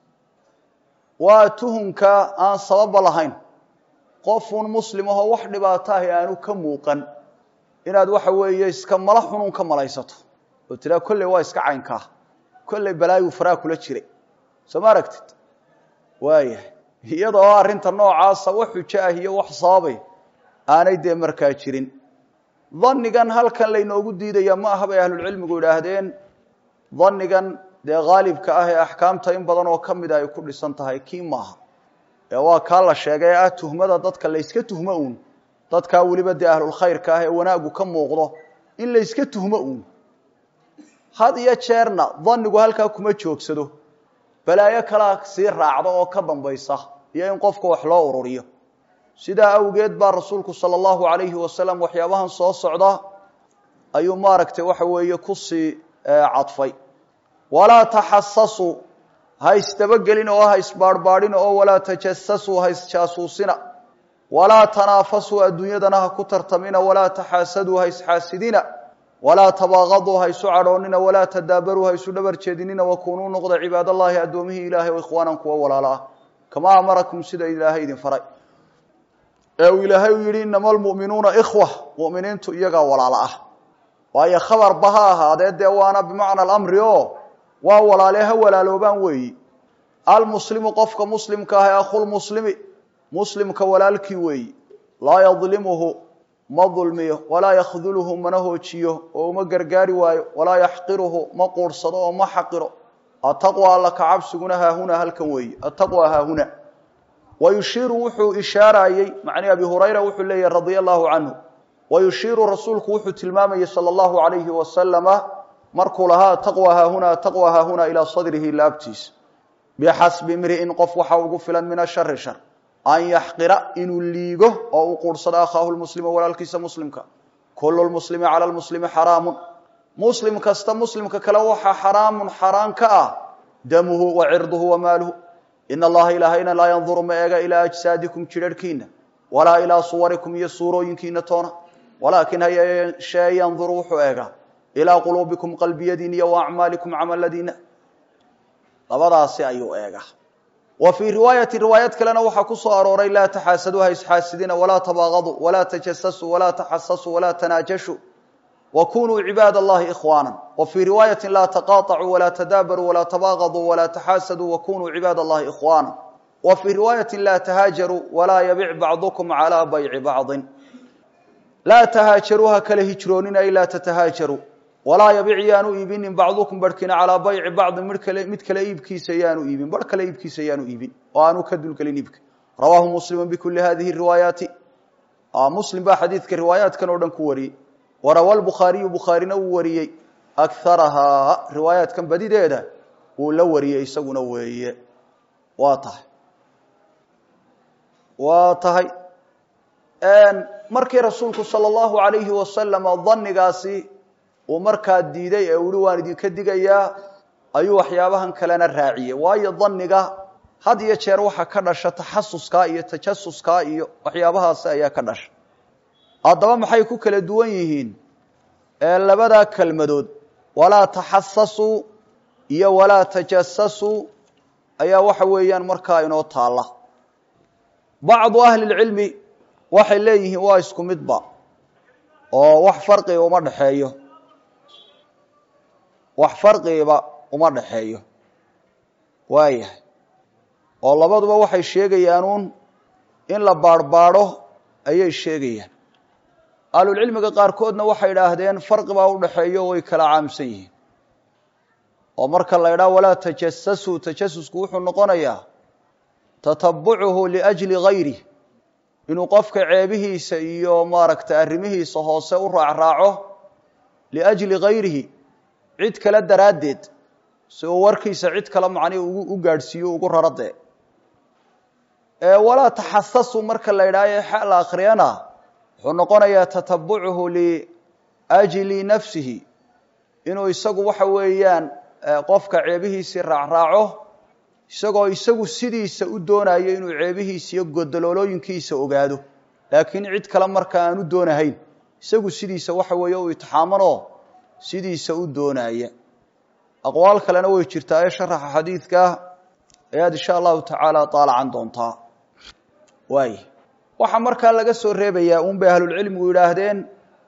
waa tuhumka aan sababa lahayn qofuun muslim ahoo wax dhibaato ahi aanu ka muuqan inaad waxa weeye iska mala xunun ka malaysato oo tiraa kolley waa iska caynkaa kolley balaayu faraa kula jiray soo ma aragtid waayahay iyada oo arrinta noocaasa wax xujo ah iyo wax sababay aanay dee markaa jirin danigan halkan laynoogu diidaya ma aha bay ahlulcilmigu idhaahdeen danigan dee haalibka ah ee axkaamta in badan oo ka mida ay ku dhisan tahay kii maaha ee waa kaa la sheegay ah tuhmada dadka layska tuhmo uun dadkaa weliba dee ahlulkhayrka ah ee wanaagu ka muuqdo in layska tuhmo uun had iyo jeerna danigu halkaa kuma joogsado balaayo kalaa sii raacda oo ka dambaysa iyo in qofka wax loo ururiyo sidaa awgeed baa rasuulku sala allahu alayhi wasalam waxyaabahan soo socda ayuu maaragtay waxa weeye kusii cadfay walaa taxasasuu ha isdabagelin oo ha isbaarhbaadhin oo walaa tajasasuu ha isjaasuusina walaa tanaafasuu adduunyadana ha ku tartamina walaa taxaasaduu ha isxaasidina walaa tabaaqaduu ha isu cadhoonina walaa tadaabaruu ha isu dhabar jeedinina wakunuu noqda cibaadallaahi addoomihii ilaahay o ikhwaanan kuwa walaala ah kamaa amarakum sida ilaahay idin faray ee uu ilaahay u yidhi inama almu'minuuna ikhwa mu'miniintu iyagaa walaalo ah waayo khabarba ha ahaadee dee waana bimacna alamri o waa walaalee ha walaaloobaan weeyi almuslimu qofka muslimka ah ee akhulmuslimi muslimka walaalkii weeyi laa yadlimuhu ma dulmiyo walaa yakhduluhu mana hoojiyo oo uma gargaari waayo walaa yaxqiruhu ma quursado oo ma xaqiro ataqwa alla ka cabsiguna haahuna halkan weeye ataqwa haahuna wa yushiiru wuxuu ishaarayey macnii abi hurayra wuxuu leeyahy radia allahu canhu wa yushiiru rasuulku wuxuu tilmaamayey sala allahu alayhi wasalama markuu lahaa ataqwa haahuna ataqwa haahuna ilaa sadrihi laabtiisa bixasbi imri'in qof waxa ugu filan min ashari shar an yaxqira inuu liigo oo u quursado akhaahu lmuslima walaalkiisa muslimka kulu lmuslimi cala lmuslimi xaraamun muslim kasta muslimka kale waxaa xaraamun xaraan ka ah damuhu wa cirduhu wa maaluhu ina allaha ilaahayna laa yanduru ma eega ilaa ajsaadikum jidharhkiina walaa ilaa suwarikum iyo suurooyinkiina toona walaakin hayeeshee yanduru wuxuu eegaa ilaa quluubikum qalbiyadiina iyo wa acmaalikum camaladiina labadaasi ayuu eegaa wa fii riwaayati riwaayad kalena waxaa ku soo arooray laa taxaasaduu ha isxaasidina walaa tabaaqaduu walaa tajasasuu walaa taxasasuu walaa tanaajashuu wa kunuu cibaad allahi ikhwaana wa fii riwaayati laa taqaaطacuu walaa tadaabaruu walaa tabaaqaduu walaa taxaasaduu wa kunuu cibaad allahi ikhwaana wa fii riwaayati laa tahaajaruu walaa yabic bacdukum calaa bayci bacdin laa tahaajaruu ha kala hijroonina ay laa tatahaajaruu walaa yabic yaanu iibinin bacdukum barhkina calaa bayci bacdin mid kale mid kale iibkiisa yaanu iibin barh kale iibkiisa yaanu iibin oo aanu ka dulgelin iibka rawaahu muslimu bikuli hadihi riwaayaati muslim baa xadiidka riwaayaatkan oo dhan ku wariyey warawa lbukhaariyu bukhaarina uu wariyey akarahaa riwaayaatkan badideeda wuu la wariyey isaguna weeye waa tahay waa tahay markii rasuulku sala allahu alayhi wasalama danigaasi uu markaa diiday ee uhi waan idinka digayaa ayuu waxyaabahan kalena raaciyey waayo daniga had iyo jeer waxaa ka dhasha taxasuskaa iyo tajasuskaa iyo waxyaabahaasi ayaa ka dhasha haddaba maxay ku kala duwan yihiin labadaa kelmadood walaa taxasasuu iyo walaa tajasasuu ayaa waxa weeyaan markaa inoo taalla bacdu ahli lcilmi waxay leeyihiin waa isku midba oo wax farqiga uma dhexeeyo wax farqigiba uma dhexeeyo waayahay oo labaduba waxay sheegayaanuun in la baarhbaadho ayay sheegayaan ahlulcilmiga qaarkoodna waxay idhaahdeen farqi baa u dhexeeyo way kala caamsan yihiin oo marka la idhaha walaa tajasasuu tajasusku wuxuu noqonayaa tatabucuhu liajli gayrih inuu qofka ceebihiisa iyo maaragtay arrimihiisa hoose u raacraaco liajli gayrihi cid kale daraaddeed si uu warkiisa cid kale macnihi u gaadhsiiyo ugu raradee walaa taxasasu marka la idhaayo xa la akriyana wuxuu noqonayaa tatabucuhu liajli nafsihi inuu isagu waxa weeyaan qofka ceebihiisii raacraaco isagoo isagu sidiisa u doonayo inuu ceebihiisa iyo godoloolooyinkiisa ogaado laakiin cid kale marka aan u doonahayn isagu sidiisa waxa weeye u itixaamanoo sidiisa u doonaya aqwaal kalena way jirtaa ee sharaxa xadiidka ayaad insha allahu tacaala daalacan doontaa waay waxaa markaa laga soo reebayaa un bay ahlulcilmigu yidhaahdeen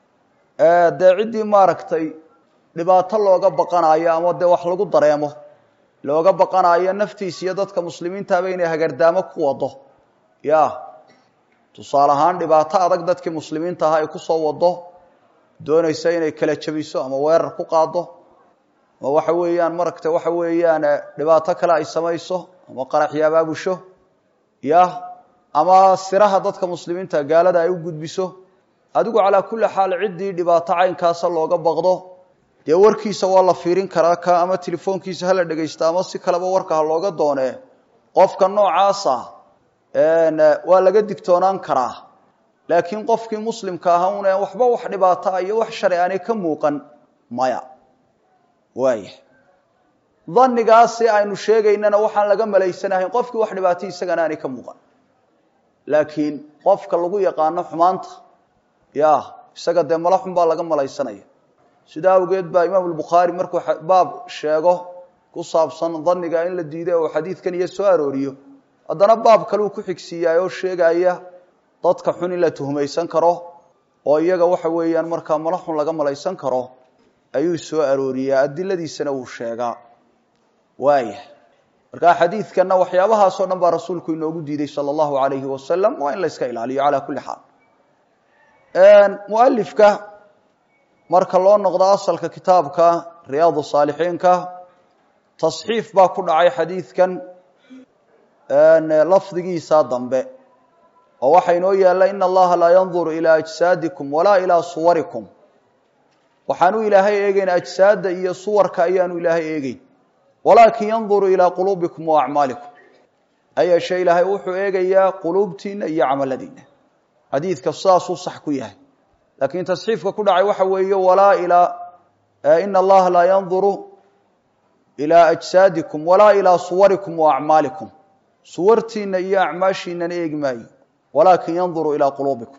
dee ciddii maaragtay dhibaato looga baqanayo ama dee wax lagu dareemo looga baqanayo naftiisa iyo dadka muslimiintaaba inay hagardaamo ku wado ya tusaale ahaan dhibaato adag dadkii muslimiinta ahaa ay kusoo wado doonaysa inay kala jabiso ama weerar ku qaado ama waxa weeyaan maragta waxa weeyaan dhibaato kale ay samayso ama qaraxyo abaabusho ya ama siraha dadka muslimiinta gaalada ay u gudbiso adigu calaa kulli xaal ciddii dhibaato caynkaasa looga baqdo dee warkiisa waa la fiirin karaa ka ama telefoonkiisa hala dhegaysta ama si kaleba warka ha looga doonee qofka noocaasa waa laga digtoonaan karaa laakiin qofkii muslimka aha une waxba wax dhibaata iyo wax shari aanay ka muuqan maya waaya danigaasi aynu sheegaynana waxaan laga malaysanahayn qofkii wax dhibaato isagana aanay ka muuqan laakiin qofka lagu yaqaano xumaanta ya isaga dee mala xun baa laga malaysanaya sidaa awgeed baa imaam bukhaari markuu baab sheego ku saabsan daniga in la diiday oo xadiidkan iyo soo arooriyo haddana baab kaleu ku xigsiiyaay oo sheegaya dadka xun in la tuhmaysan karo oo iyaga waxa weeyaan markaa mala xun laga malaysan karo ayuu soo arooriyaa adiladiisana wuu sheegaa waaya markaa xadiidkanna waxyaabahaasoo dhan baa rasuulku inoogu diiday sala allahu alayhi wasalam waa in la yska ilaaliyo calaa kulli xaal mualifka marka loo noqdo asalka kitaabka riyaadu saalixiinka tasxiif baa ku dhacay xadiidkan lafdigiisa dambe oo waxaa inoo yaalla ina allaha laa yanduru ilaa ajsaadikum walaa ilaa suwarikum waxaanu ilaahay eegeyn ajsaadda iyo suwarka ayaanu ilaahay eegeyn walaakin yanduru ilaa quluubikum wa acmaalikum hayeeshee ilaahay wuxuu eegayaa quluubtiina iyo camaladiina xadiidka sidaasuu sax ku yahay laakiin tasxiifka ku dhacay waxa weeye walaa ilaa ina allaha laa yanduru ilaa ajsaadikum walaa ilaa suwarikum wa acmaalikum suwartiina iyo acmaashiinana eegi maayo walaakin yanduru ilaa quluubikum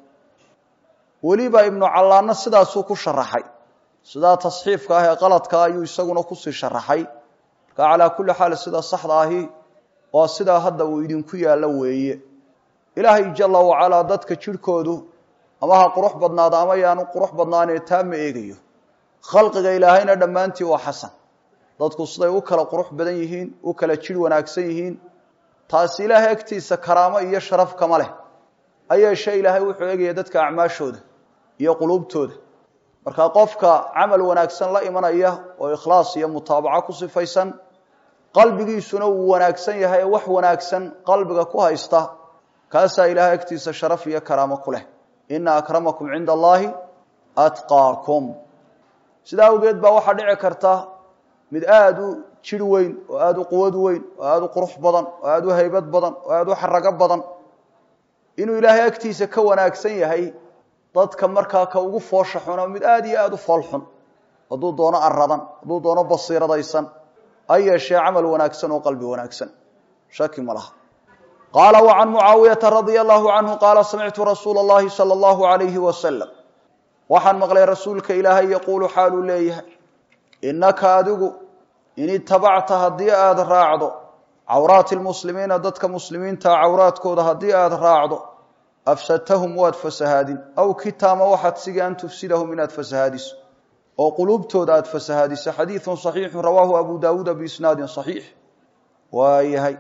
weliba ibnu callaanna sidaasuu ku sharaxay sidaa tasxiifka ah ee qaladka ayuu isaguna kusii sharaxay marka calaa kulli xaal sida saxda ahi waa sidaa hadda uu idinku yaallo weeye ilaahay jala wacalaa dadka jidhkoodu ama ha qurux badnaado ama yaanu qurux badnaanee taa ma eegayo khalqiga ilaahayna dhammaantii waa xasan dadku siday u kala qurux badan yihiin u kala jidh wanaagsan yihiin taasi ilaahay agtiisa karaamo iyo sharaf kama leh hayeeshee ilaahay wuxuu eegaya dadka acmaashooda iyo quluubtooda marka qofka camal wanaagsan la imanaya oo ikhlaas iyo mutaabaco ku sifaysan qalbigiisuna uu wanaagsan yahay wax wanaagsan qalbiga ku haysta kaasaa ilaahay agtiisa sharaf iyo karaamo ku leh ina akramakum cinda allahi atqaakum sidaa awgeed baa waxaa dhici karta mid aada u jir weyn oo aada u quwad weyn oo aada u qurux badan oo aada u haybad badan oo aada u xarago badan inuu ilaahay agtiisa ka wanaagsan yahay dadka markaa ka ugu foosha xuna mid aada iyo aada u fool xun hadduu doono aradan hadduu doono basiiradaysan ha yeeshee camal wanaagsan oo qalbi wanaagsan shaki ma laha qaala wa can mucaawiyata radia allahu canhu qaala samictu rasuula اllahi salى allahu alayhi wasalam waxaan maqlay rasuulka ilaahay yaquulu xaaluu leeyahay inaka adigu in itabacta haddii aada raacdo cawraati lmuslimiina dadka muslimiinta cawraadkooda haddii aada raacdo afsadtahum waad fasahaadin aw kitaama waxaad sigi an tufsidahum inaad fasahaadiso oo quluubtooda aada fasahaadiso xadiidu صaxiixu rawaahu abu dawuuda biisnaadin صaxiix waa yahay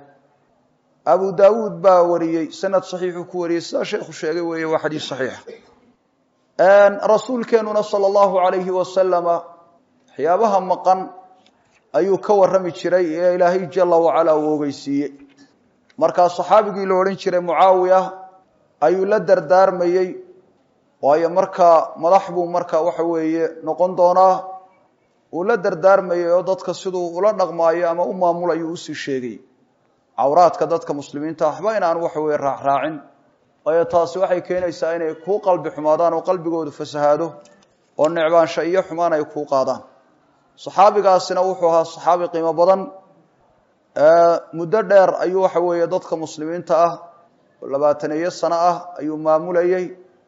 abu dawuud baa wariyey sanad صaxiixuu ku wariyey sidaa sheekhu sheegay weeye waa xadiis صaxiixa rasuulkeenuna salى اllahu alayhi wasalama waxyaabaha maqan ayuu ka warrami jiray ee ilaahay jala wacala uu ogeysiiyey markaa saxaabigii la odhan jiray mucaawiya ayuu la dardaarmayey waayo markaa madax buu marka waxa weeye noqon doonaa uu la dardaarmayey oo dadka siduu ula dhaqmaayo ama u maamulayuu usii sheegay cawraadka dadka muslimiinta waxba inaan waxa weye raacraacin waayo taasi waxay keenaysaa inay kuu qalbi xumaadaan oo qalbigoodu fasahaado oo necbaansha iyo xumaan ay kuu qaadaan saxaabigaasina wuxuu ahaa saxaabi qiimo badan muddo dheer ayuu waxa weeye dadka muslimiinta ah oo labaataneeyo sano ah ayuu maamulayey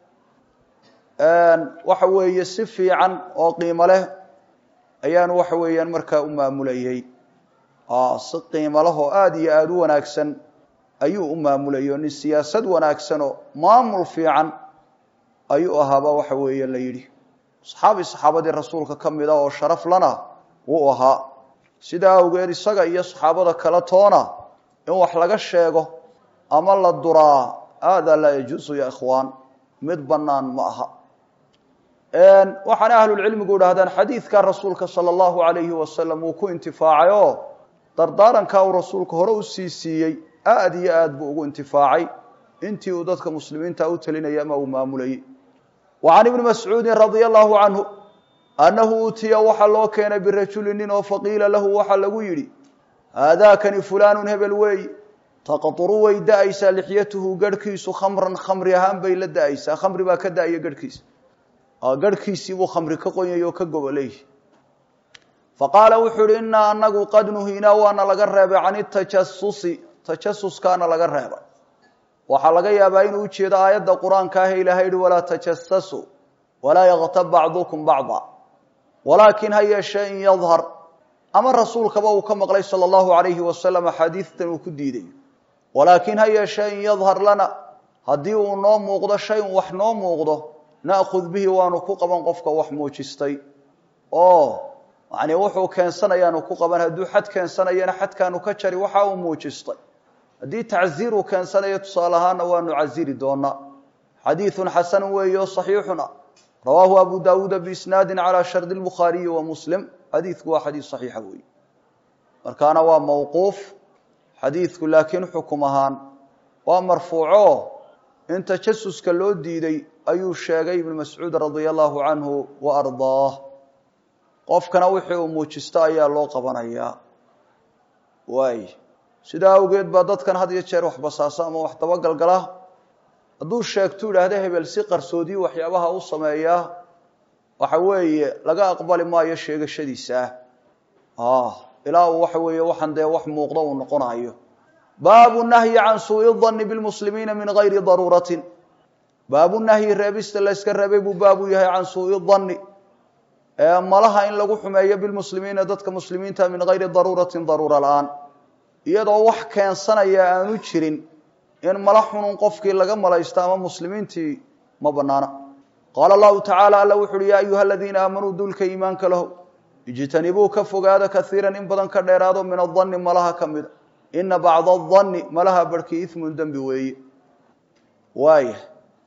waxa weeye si fiican oo qiimo leh ayaanu waxa weeyaan markaa u maamulayey si qiimo leh oo aada iyo aada u wanaagsan ayuu u maamulayay oo nin siyaasad wanaagsan oo maamul fiican ayuu ahaaba waxa weeye la yidhi saxaabi saxaabadii rasuulka ka mid a oo sharaf lana wuu ahaa sidaa awgeed isaga iyo saxaabada kale toona in wax laga sheego ama la duraa hada laa yajuusu ya ikhwaan mid bannaan ma aha waxaana ahlulcilmigu idhahdaan xadiidka rasuulka sala allahu alayhi wasalam uu ku intifaacay oo dardaarankaa uu rasuulka hore u sii siiyey aada iyo aad buu ugu intifaacay intii uu dadka muslimiinta u talinayay ama uu maamulayay wa can ibni mascuudin radia allahu canhu annahu utiya waxaa loo keenay birajuli nin oo faqiila lahu waxaa lagu yidhi haadaakani fulaanun hebel weeyi taqduru way da-aysaa lixyatuhu garhkiisu khamran khamri ahaan bay la da-aysaa khamri baa ka da-aya garhkiisa garhkiisii buu khamri ka qonyay oo ka goboleeyi faqaala wuxuu ihi inaa anagu qad nuhiinaa waana laga reebay can itajasusi tajasuskaana laga reebay waxaa laga yaabaa inuu ujeedo aayadda qur-aanka ah ilaahay yihi walaa tajasasuu walaa yaktab bacdukum bacda walaakin ha yeeshee in yadhar ama rasuulkaba uu ka maqlay sala allahu alayhi wasalam axaadiistan uu ku diiday walaakin ha yeeshee in yadhar lana haddii uu noo muuqdo shayun wax noo muuqdo na'khud bihi waanu ku qaban qofka wax muujistay oo yani wuxuu keensanayaanu ku qaban hadduu xad keensanayana xadkaanu ka jari waxa uu muujistay haddii tacziir uu keensanayo tusaale ahaana waanu casiri doonaa xadiiثu xasanu weeyo صaxiixuna rawaahu abu dawuuda biisnaadi calى shardi الbukhaariyi wa muslim xadiidku waa xadiis صaxiixa weeye markaana waa mawquuf xadiidku laakiin xukum ahaan waa marfuuco in tajasuska loo diiday ayuu sheegay ibnu mascuud radia allahu canhu wa ardaah qofkana wixii uu muujisto ayaa loo qabanayaa waay sidaa awgeed baa dadkan had iyo jeer wax basaasa ama wax dabagalgala hadduu sheegtu idhaahda hebel si qarsoodiyi waxyaabaha u sameeyaa waxa weeye laga aqbali maayo sheegashadiisa ah ilaa uu waxa weeye waxaan dee wax muuqda uu noqonayo baabu nahyi can suui danni bilmuslimiina min gayri daruuratin baabu nahyi reebista la yska reebay buu baabu yahay can suui danni ee malaha in lagu xumeeyo bilmuslimiina dadka muslimiinta min gayri daruuratin daruura la-aan iyadoo wax keensanaya aanu jirin in mala xunun qofkii laga malaysto ama muslimiintii ma banaana qaala allahu tacaala alla wuxu uhi yaa ayuha aladiina aamanuu dulka iimaanka laho ijtanibuu ka fogaada kaiiran in badan ka dheeraado min adanni malaha ka mida ina bacda adanni malaha barhkii ismun dembi weeye waaya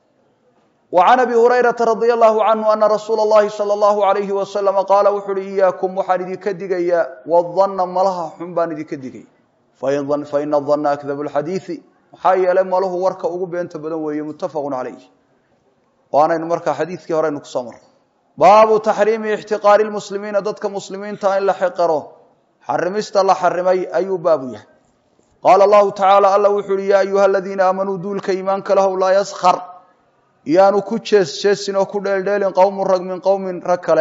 wa can abi hurayrata radia allahu canhu ana rasuula اllahi salى allahu alayhi wasalama qaala wuxu uhi iyaakum waxaan idinka digayaa wadanna malaha xun baan idinka digaya faina danna akdabu lxadiidi maxaa yeelay maluhu warka ugu beenta badan weeye muttafaqu calayh waanaynu markaa xadiidkii horeynu kusoo marray baabu taxriimi ixtiqaari lmuslimiina dadka muslimiinta in la xiqiro xarimista la xarimay ayuu baabu yahay qaala allahu tacaala alla wuxu uhi yaa ayuha aladiina aamanuu duulka iimaanka lahow laa yaskar yaanu ku jees jeesin oo ku dheeldheelin qowmu rag min qowmin rag kale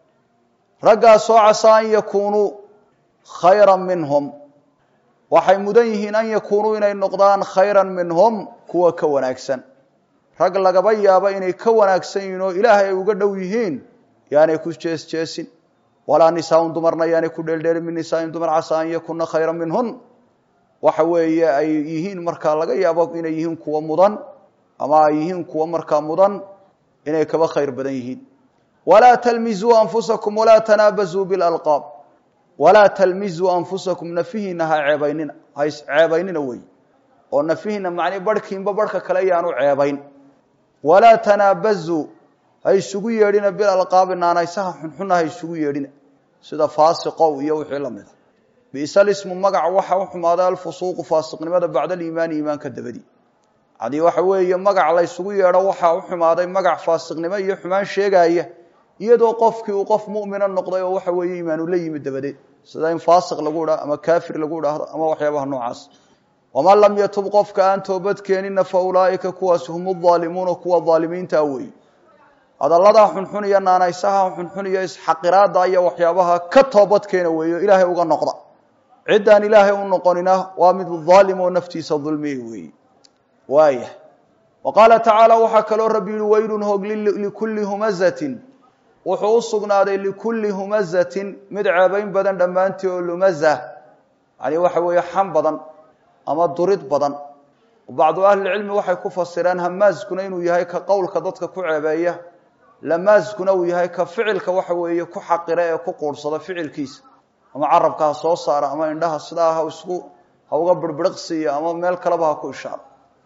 raggaasoo casaa an yakuunuu khayra minhum waxay mudan yihiin an yakuunuu inay noqdaan khayran minhum kuwa ka wanaagsan rag lagaba yaabo inay ka wanaagsan yihiin oo ilaahay ay uga dhow yihiin yaanay ku jees jeesin walaa nisaaun dumarna yaanay ku dheeldheelin min nisaain dumar casaa an yakuna khayra minhun waxa weeye ay yihiin markaa laga yaabo inay yihiin kuwa mudan ama ay yihiin kuwa markaa mudan inay kaba khayr badan yihiin walaa talmizuu anfusakum walaa tanaabazuu bilalqaab walaa talmizuu anfusakum nafihiina ha ceebaynina ha isceebaynina wey oo nafihiina macnii barhkiinba barhka kale yaanu ceebayn walaa tanaabazuu ha isugu yeedhina bilalqaabi naanaysaha xunxuna ha isugu yeedhina sida faasiqow iyo wixii la mida bisa lismu magac waxa u xumaaday alfusuuqu faasiqnimada bacda aliimaani iimaanka dabadii haddii waxa weeye magac la ysugu yeedho waxaa u xumaaday magac faasiqnimo iyo xumaan sheegaya iyadoo qofkii uu qof mu'mina noqday oo waxa weeye iimaanu la yimid dabadeed sida in faasiq lagu idhaho ama kaafir lagu idhaahdo ama waxyaabaha noocaas waman lam yatub qofka aan toobad keenina fa ulaa'ika kuwaasi hum aalimuuna kuwa aalimiinta weeye hadalladaa xunxun iyo naanaysaha xunxun iyo isxaqiraada iyo waxyaabaha ka toobad keena weeyo ilaahay uga noqda ciddaan ilaahay u noqonina waa mid aalim oo naftiisa dulmiya weeye waaya wa qaala tacaala waxaa kaloo rabbi yihi waylun hoog likulli humazatin wuxuu u sugnaaday likulli humazatin mid ceebayn badan dhammaantii oo lumaza yani waxa weeye xam badan ama durid badan bacdu ahlilcilmi waxay ku fasireen hamaaskuna inuu yahay ka qowlka dadka ku ceebeeya lamaaskuna uu yahay ka ficilka waxa weeye ku xaqira ee ku quursada ficilkiisa ama carabka ha soo saara ama indhaha sidaa ha isku ha uga birbiriqsiiya ama meel kaleba ha ku ishaaro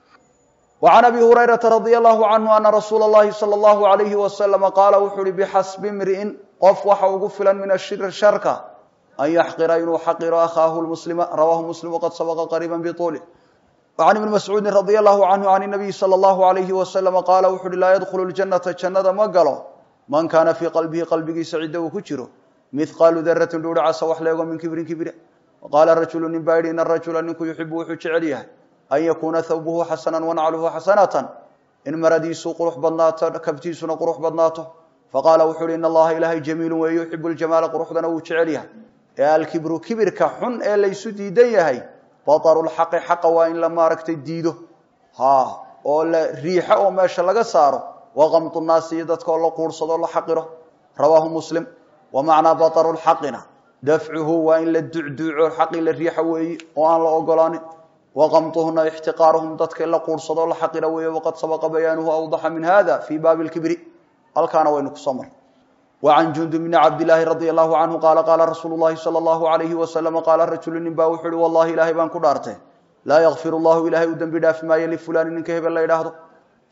وعن أبي هريرة رضي الله عنه أن رsuuل اللhi صلى الله عليه وسلم qاaل wuxuu uhi بxasب امriئin qof waxa ugu filan min الshir sharka an yaxqira inuu xaqiro أkhaahu المسلم rawاه مسلم وqad سبقa qريبا بطuله وعن iبن مسعوudi رضي الله عنه عن النبي صلى الله عليه وسلم qاaل wuxu uhi laa ydخل الجنةa جannada ma galo man kana fيi qaلبihi qaلbigiisa cidda uu ku jiro mثqاalu daraةi dhuuri casa wax leego min kibrin kibire وqاala رaجuل nin baa yihi in الرaجuلa ninku yuxibu wuxuu jecel yahay an yakuuna thawbuhu xasana wanacluhu xasanatan in maradiisu qurux badnaato kabtiisuna qurux badnaato faqaala wuxu uhi in allaha ilaahay jamiilu weeye yuxibu ljamaala quruxdana wuu jecel yahay ee alkibru kibirka xun ee laysu diidan yahay bataru lxaqi xaqa waa in la maaragtay diido ha oo la riixo oo meesha laga saaro waqamtu naasi iyo dadka oo la quursado la xaqiro rawaahu muslim wa macnaa bataru lxaqina dafcuhu waa in la ducduuco xaqii la riixo weeye oo aan la ogolaanin waqamtuhuna ixtiqaaruhum dadka la quursado la xaqira weeye waqad sabaqa bayaanuhu awdaxa min hada fii baabi lkibri halkaana waynu kusoo marray wacan jundub bni cabdilaahi radia allahu canhu qaala qaala rasuulu llahi sala allahu alayhi wasalama qaala rajulu nin baa wuxu uhi wallahi ilaahay baan ku dhaartay laa yakfir llahu ilaahay u dembi dhaafi maayo lifulaani ninka hebel la idhaahdo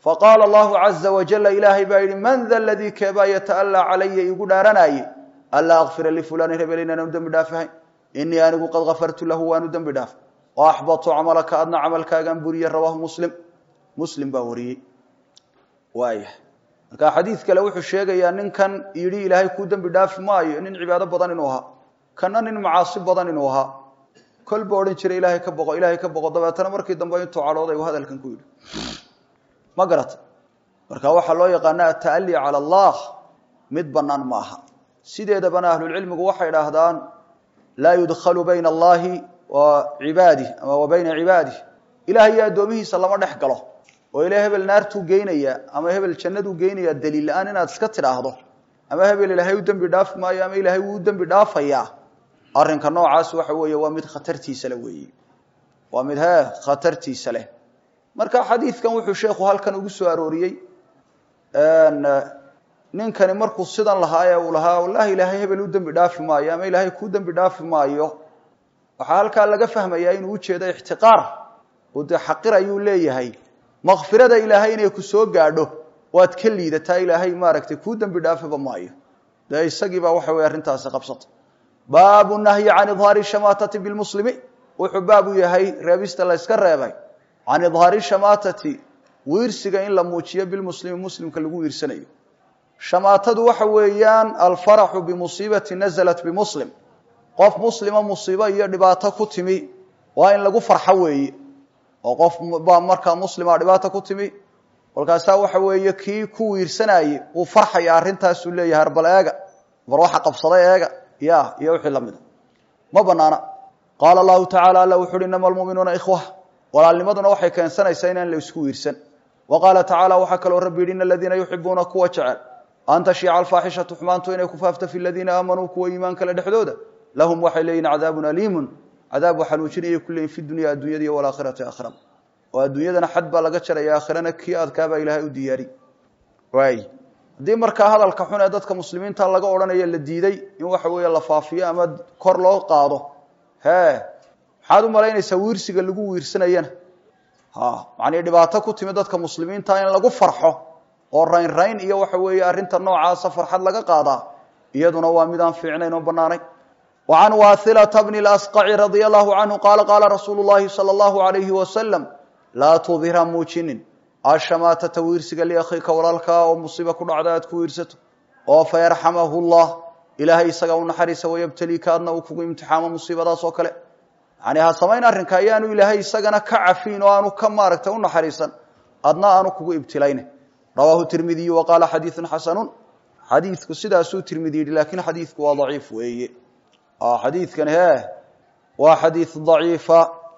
faqaala allahu caza wajala ilaahay baa yidhi man da ladii keebaa yata'allaa calaya igu dhaaranaaye anlaa akfira lifulaani hebel inaanu dembi dhaafahayn inii anigu qad kafartu lahu waanu dembi dhaaf o axbatu camalaka adna camalkaagaan buriye rawaahu muslim muslim baa wariyey waaya marka xadiid kale wuxuu sheegayaa ninkan yidhi ilaahay kuu dembi dhaafi maayo nin cibaado badan inuu ahaa kana nin macaasi badan inuu ahaa kolba odhan jiray ilaahay ka boqo ilaahay ka boqo dabeetana markii dambe intuu cadhooday uu hadalkan ku yidhi ma garata marka waxaa loo yaqaana ata'ali cala allah mid bannaan ma aha sideedabana ahlulcilmigu waxay idhaahdaan laa yudkhalu bayna allahi wa cibaadih ama wa bayna cibaadih ilahay iyo addoomihiisa lama dhex galo oo ila hebel naartuu geynaya ama hebel jannaduu geynaya daliil la-aan inaad iska tidhaahdo ama hebel ilaahay u dembi dhaafi maayo ama ilaahay wuu dembi dhaafayaa arrinka noocaas waxa weeye waa mid khatartiisa le weeye waa mid he khatartiisa leh marka xadiidkan wuxuu sheekhu halkan ugu soo arooriyey ninkani markuu sidan lahaa ee uu lahaa wallahi ilaahay hebel u dembi dhaafi maayo ama ilaahay kuu dembi dhaafi maayo waxaa halkaa laga fahmayaa inuu ujeedo ixtiqaar oo dee xaqir ayuu leeyahay makfirada ilaahay inay ku soo gaadho waad ka liidataa ilaahay maaragtay kuu dembi dhaafiba maayo dee isagiibaa waxa weye arrintaasi qabsata baabu nahyi can idhaari shamaatati bilmuslimi wuxuu baabu yahay reebista la yska reebay can idhaari shamaatati wiirsiga in la muujiyo bilmuslimi muslimka lagu wiirsanayo shamaatadu waxa weeyaan alfaraxu bimusiibati nazalat bimuslim qof muslima musiibo iyo dhibaato ku timi waa in lagu farxo weeye oo qof baa markaa muslima dhibaato ku timi kolkaasaa waxa weeye kii ku wiirsanayey uu farxaya arrintaasuu leeyahay arbal eega bar waxa qabsaday eega ya iyo wixii lamida ma banaana qaala allahu tacala alla wuxu uhi inama almuminuuna ikhwa walaalnimaduna waxay keensanaysaa inaan la isku wiirsan wa qaala tacala waxaa kaloo rabbi yidhi in aladiina yuxibuuna kuwa jecel an tashiica alfaaxishatu xumaantu inay ku faafto fi ladiina aamanuu kuwa iimaan kale dhexdooda lahum waxay leeyihin cadaabun aliimun cadaab waxanuujinayay ku leeyihin fi dunya addunyada iyo walaakhirati aakhirada oo adduunyadana xad baa laga jaraya aakhirana kii adkaabaa ilaahay u diyaari waay haddii markaa hadalka xun ee dadka muslimiinta laga odhanayo la diiday in waxa weeye la faafiyo ama kor loo qaado he maxaad u malaynaysaa wiirsiga lagu wiirsanayana ha macnii dhibaato ku timi dadka muslimiinta in lagu farxo oo rayn rayn iyo waxa weeye arrinta noocaasa farxad laga qaadaa iyaduna waa mid aan fiicnayn oo banaanayn wa can waathilata bni lasqaci radia allahu canhu qaala qaala rasuulu llahi sala allahu alayhi wasalam laa tudhira muujinin ashamaatata wiirsiga liakhiika walaalkaa oo musiiba ku dhacda aad ku wiirsato oo fayarxamahu llah ilaahay isaga u naxariisa wayabtaliika adna uu kugu imtixaamo musiibadaas oo kale yani ha samayn arrinka ayaanu ilaahay isagana ka cafiin oo aanu ka maaragtay u naxariisan adna aanu kugu ibtilayne rawaahu tirmidiyu wa qaala xadiidun xasanun xadiidku sidaasuu tirmidi yidhi laakiin xadiidku waa daciif weeye xadiidkan he waa xadiid daciifa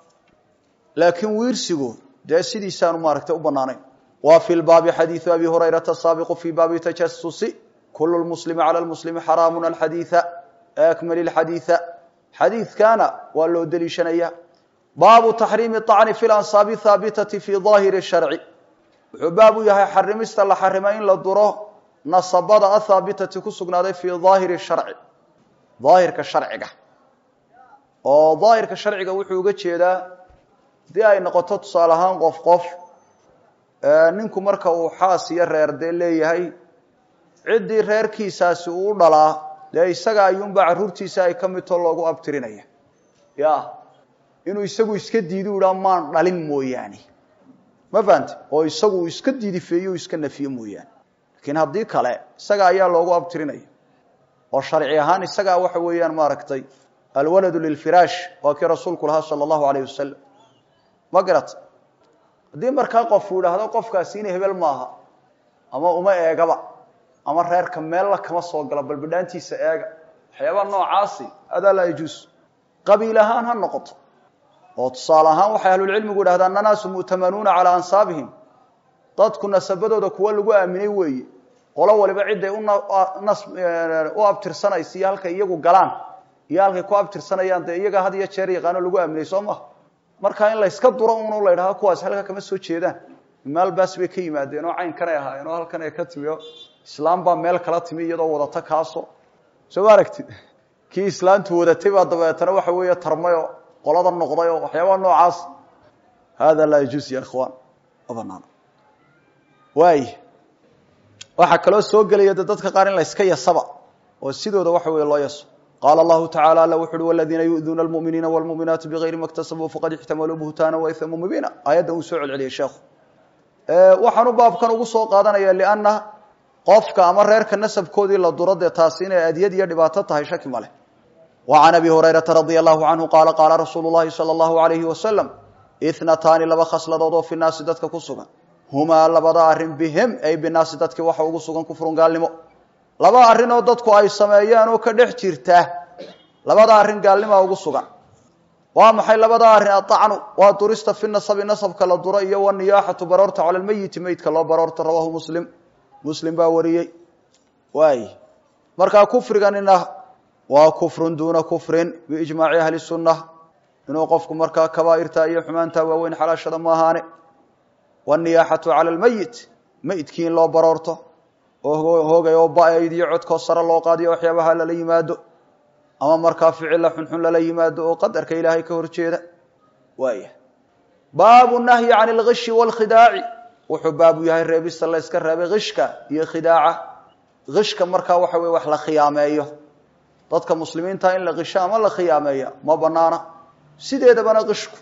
laakiin wiirsigu dee sidiisaanu maaragtay u banaanayn wa fi lbaabi xadiidu abi hurayrata saabiqu fi baabi tajasusi kulu lmuslimi cala lmuslimi xaraamun alxadiida akmali lxadiida xadiidkana waa loo deliishanaya baabu taxriimi acni fi lansaabi haabitati fi daahiri sharci wuxuu baab u yahay xarimista la xarimay in la duro nasabada athaabitati ku sugnaaday fi daahiri sharci daahirka sharciga oo daahirka sharciga wuxuu uga jeedaa haddii ay noqoto tusaale ahaan qof qof ninku marka uu xaas iyo reer dee leeyahay ciddii reerkiisaasi uu u dhalaa dee isaga ayuunbaa carruurtiisa ay ka midtoo loogu abtirinaya ya inuu isagu iska diidu idhaa maan dhalin mooyaane ma fahante oo isagu uu iska diidifeeyo o iska nafiyo mooyaane laakiin haddii kale isaga ayaa loogu abtirinaya oo sharci ahaan isagaa waxa weeyaan maaragtay alwaladu lilfiraash waa kii rasuulku lahaa sala allahu alayh wasalam ma garata haddii markaa qofku idhaahdo qofkaasi ina hebel maaha ama uma eegaba ama reerka meella kama soo galo balbidhaantiisa eega waxyaabaa noocaasi adaa laa yajuus qabiil ahaan ha noqoto oo tusaale ahaan waxay ahlulcilmigu idhahdaan nanaasu mu'tamanuuna calaa ansaabihim dadku nasabadooda kuwa lagu aaminay weeye qolo waliba ciday u abtirsanaysa iyo halkay iyagu galaan iyo halkay ku abtirsanayaan dee iyaga had iyo jeer yaqaano lagu aaminay soo maha marka in layska duro un la ydhahdo kuwaas halka kama soo jeedaan maalbaas bay ka yimaadeen oo caynkanay ahaayeen oo halkan ay ka timi o islaam baa meel kala timi iyadoo wadata kaaso soo ma aragtid kii islaantu wadatay baa dabeetana waxa weeye tarmayoo qolada noqday oo waxyaabaa noocaas hada laa yajuus ya ikhwaan ma banaana waay waxaa kaloo soo gelaya de dadka qaar in la yska yasaba oo sidooda waxa weeye loo yaso qaala allahu tacala alla wuxu uhi waladiina yu'duuna almu'miniina walmu'minaati bigayri ma ktasabuu faqad ixtamaluu buhtaana waithama mubiina aayadda uu soo celceliyay sheekhu waxaanu baabkan ugu soo qaadanaya lianna qofka ama reerka nasabkoodii la duro dee taasi inay adyad iyo dhibaato tahay shaki ma leh wa can abi hurayrata radia allahu canhu qaala qaala rasuulu llahi sala allahu alayhi wasalam ithnataani laba khasladood oo fi naasi dadka ku sugan humaa labada arrin bihim ay binaasi dadkii waxa ugu sugan kufrun gaalnimo laba arrin oo dadku ay sameeyaan oo ka dhex jirta labada arrin gaalnimaa ugu sugan waa maxay labada arrin aacnu waa durista fi nasabi nasabka la duro iyo waniyaaxatu baroorta cala lmeyiti meydka loo baroorta rawaahu muslim muslim baa wariyey waay markaa kufriganina waa kufrun duuna kufrin biijmaaci ahli sunna inuu qofku markaa kabaairta iyo xumaanta waaweyn xalaashada ma ahaane waniyaaxatu cala lmeyit meydkii in loo baroorto oo hoogay oo ba-ayd iyo codkoo sare loo qaadiyo waxyaabaha lala yimaado ama markaa ficilla xunxun lala yimaado oo qadarka ilaahay ka horjeeda waaya baabu nahyi can algishi waalkhidaaci wuxuu baabu yahay reebista la yska reebay kishka iyo khidaaca kishka markaa waxa weye wax la khiyaameeyo dadka muslimiinta in la kisho ama la khiyaameeya ma banaana sideedabana kishku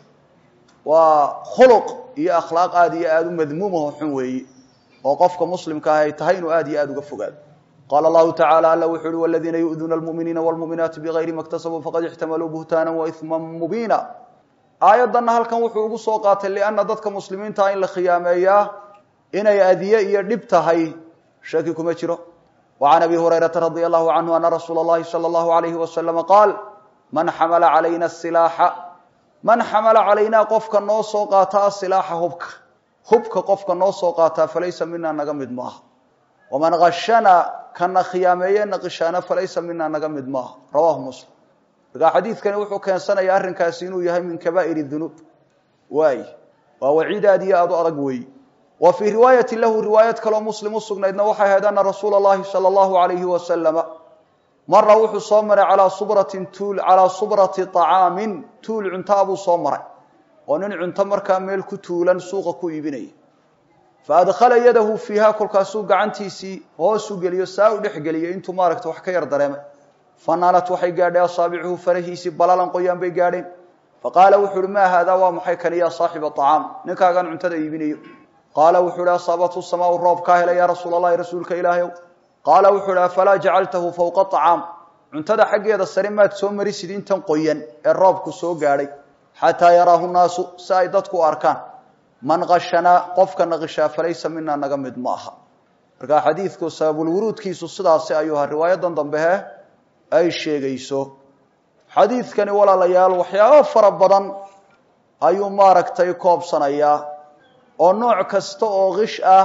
waa khuluq iyo akhlaaq aada iyo aada u madmuumaho xun weeye oo qofka muslimka ah ay tahay inuu aada iyo aada uga fogaado qaala allahu tacala alla wuxu uhi waladiina yu'duuna almu'miniina waalmu'minaati bigayri ma ktasabuu faqad ixtamaluu buhtaana waithman mubiina aayaddanna halkan wuxuu ugu soo qaatay lianna dadka muslimiinta in la khiyaameeyaa inay adiye iyo dhib tahay shaki kuma jiro wa can abi hurayrata radia allahu canhu ana rasuula اllahi salى allahu alayhi wasalama qaal man xamala calayna silaaxa man xamala calaynaa qofka noo soo qaata asilaaxa hubka hubka qofka noo soo qaataa falaysa mina naga mid maaha waman ashana kana khiyaameeye naqishaana falaysa mina naga mid maaha rawahu muslim markaa xadiidkani wuxuu keensanaya arrinkaasi inuu yahay min kabaa'ir dunuub waay waa waciid aad iyo aada u adag weeyi wa fii riwaayati lahu riwaayad kaloo muslim u sugnaydna waxay ahayd ana rasuula اllahi salى allahu alayhi wasalama mara wuxuu soo maray calaa subratin tuul calaa subrati طacaamin tuul cuntaa buu soo maray oo nin cunto markaa meel ku tuulan suuqa ku iibinaya faadkhala yadahu fiiha kolkaasuu gacantiisii hoosu geliyo saa u dhex geliyay intuu maaragta wax ka yar dareemay fanaalat waxay gaadhay asaabicuhu farahiisii balalan qoyaan bay gaadheen faqaala wuxu uhi maa haadaa waa maxay kani yaa saaxiba acaam ninkaagan cuntada iibinayo qaala wuxuu ihi asaabatu samaau roob kaa helay yaa rasuul allahi rasuulka ilaahay ow qaala wuxuu ihi afalaa jacaltahu fowqa acaam cuntada xaggeeda sare maad soo marisid intan qoyan ee roobku soo gaadhay xataa yaraahu naasu si ay dadku u arkaan man kashanaa qofka naqishaa falaysa mina naga mid ma aha markaa xadiidku sababulwuruudkiisu sidaasi ayuu ahaa riwaayadan dambehe ay sheegayso xadiidkani walaalayaal waxyaabo fara badan ayuu maaragtay koobsanayaa oo nooc kasta oo kish ah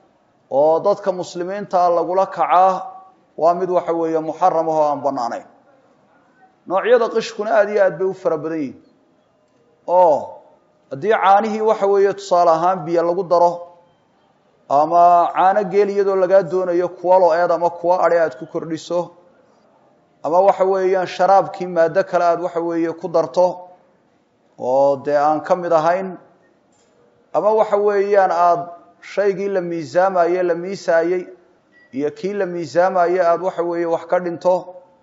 oo dadka muslimiinta lagula kacaa waa mid waxa weeye muxaram ah oo aan banaanayn noocyada qishkuna aada iyo aad bay u fara badan yihin oo haddii caanihii waxa weeye tusaale ahaan biyo lagu daro ama caano geel iyadoo lagaa doonayo kuwa lo-eed ama kuwa adhe aad ku kordhiso ama waxa weeyaan sharaabkii maado kale aada waxa weeye ku darto oo dee aan ka mid ahayn ama waxa weeyaan aada shaygii la miisaamaye la miisaayey iyo kii la miisaamaye aada waxa weeye wax ka dhinto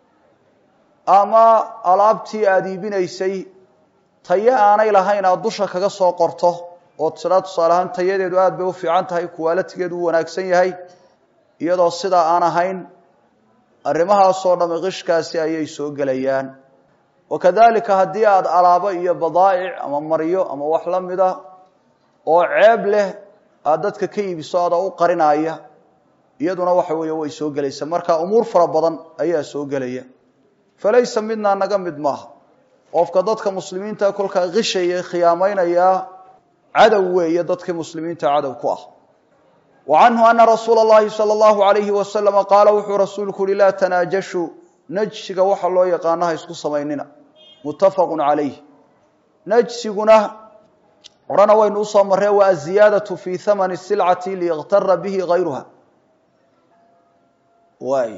ama alaabtii aada iibinaysay tayo aanay lahayn aada dusha kaga soo qorto oo tiraa tusaale ahaan tayadeedu aada bay u fiican tahay kuwaalatigeedu u wanaagsan yahay iyadoo sidaa aan ahayn arrimahaasoo dhamme qishkaasi ayay soo gelayaan wakadalika haddii aada alaabo iyo badaa'ic ama maryo ama wax la mida oo ceeb leh aada dadka ka iibiso ada u qarinaya iyaduna waxa weeye way soo gelaysa marka umuur fara badan ayaa soo gelaya falaysa midnaa naga mid maaha qofka dadka muslimiinta kolkaa qishaya khiyaamaynayaa cadow weeye dadkii muslimiinta cadow ku ah wa canhu ana rasuula اllahi salى اllahu alayhi wasalama qaala wuxuu rasuulku uhi laa tanaajashu najsiga waxa loo yaqaano ha isku samaynina muttafaqu calayh najsiguna horena waynu usoo marree waa aziyaadaةu fi hamani silcati liykhtara bihi gayruha waay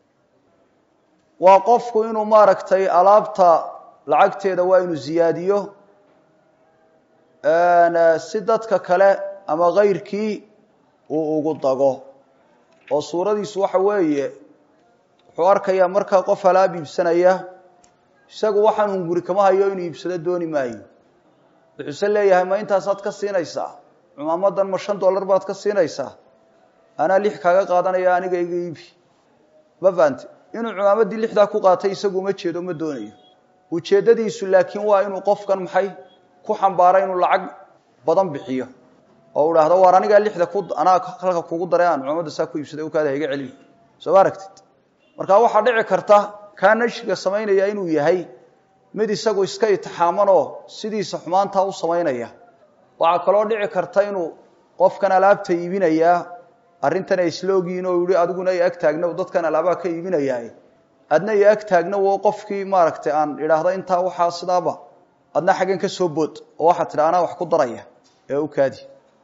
waa qofku inuu maaragtay alaabta lacagteeda waa inuu ziyaadiyo si dadka kale ama kayrkii uu ugu dago oo suuradiisu waxa weeye wuxuu arkayaa markaa qof alaab iibsanaya isagu waxaan hunguri kama hayo inuu iibsado dooni maayo wuxuuse leeyahay ma intaasaad ka siinaysaa cumaamadan ma shan dollar baad ka siinaysaa anaa lix kaaga qaadanaya aniga iga iibi ma fahamte inuu cumaamadii lixdaa ku qaatay isagu uma jeedo ma doonayo ujeeddadiisu laakiin waa inuu qofkan maxay ku xambaara inuu lacag badan bixiyo oo u dhahdo waar anigaa lixda ku anaa halka kugu daray aan cumamadda saa ku iibsaday u kaada iga celin soo ma aragtid marka waxaa dhici karta kaa nashriga samaynaya inuu yahay mid isagu iska itixaamanoo sidiisa xumaantaa u samaynaya waxaa kaloo dhici karta inuu qofkan alaabta iibinayaa arrintan ay isla ogyihiin oo yihi adiguna i ag taagna dadkan alaabaha ka iibinayaa adna i ag taagna wo qofkii maaragtay aan idhaahda intaa waxaa sidaaba adna xaggan ka soo bood oo waxaa tidha anaa wax ku daraya ee u kaadi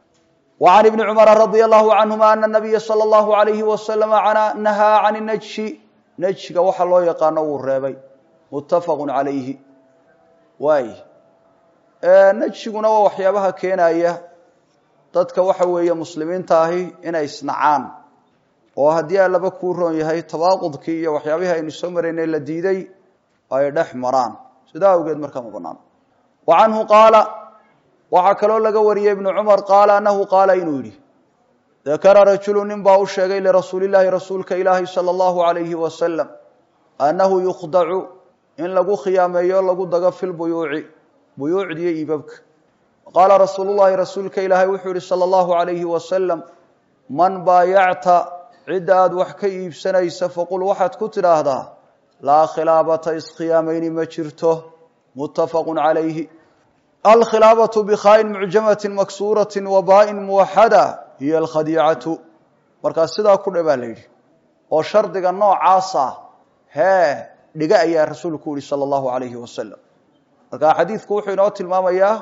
wa can ibni cumara radia allahu canhuma ana nabiya sala allahu alayhi wasalama nahaa can najshi najhiga waxa loo yaqaano wuu reebay muttafaqu calayhi waay najhiguna waa waxyaabaha keenaya dadka waxa weeye muslimiinta ahi inay isnacaan oo haddii allaba kuu roon yahay tabaaqudkii iyo waxyaabihii aynu soo maraynay la diiday ay dhex maraan sidaa awgeed markaa ma banaan wa canhu qaala waxaa kaloo laga wariyey ibnu cumar qaala anahu qaala inuu yidhi dakara rajulu nin baa u sheegay lirasuuli llaahi rasuulka ilaahi sala allahu alayhi wasalam annahu yukhdacu in lagu khiyaameeyo lagu dago fi lbuyuuci buyuucdiyo iibabka qaala rasuulu llahi rasuulka ilaahay wuxuu yihi sala allahu alayhi wasalam man baayacta cidda aada wax ka iibsanaysa faqul waxaad ku tidhaahdaa laa khilaabata iskhiyaameyni ma jirto muttafaqu calayhi alkhilaabatu bikhaain mucjamati maksuurati wa baain muwaxada hiyo alkhadiicatu markaa sidaa ku dhe baa la yidhi oo shardiga noocaasa hee dhiga ayaa rasuulku yihi sala allahu alayhi wasalam marka xadiidku wuxuu inoo tilmaamayaa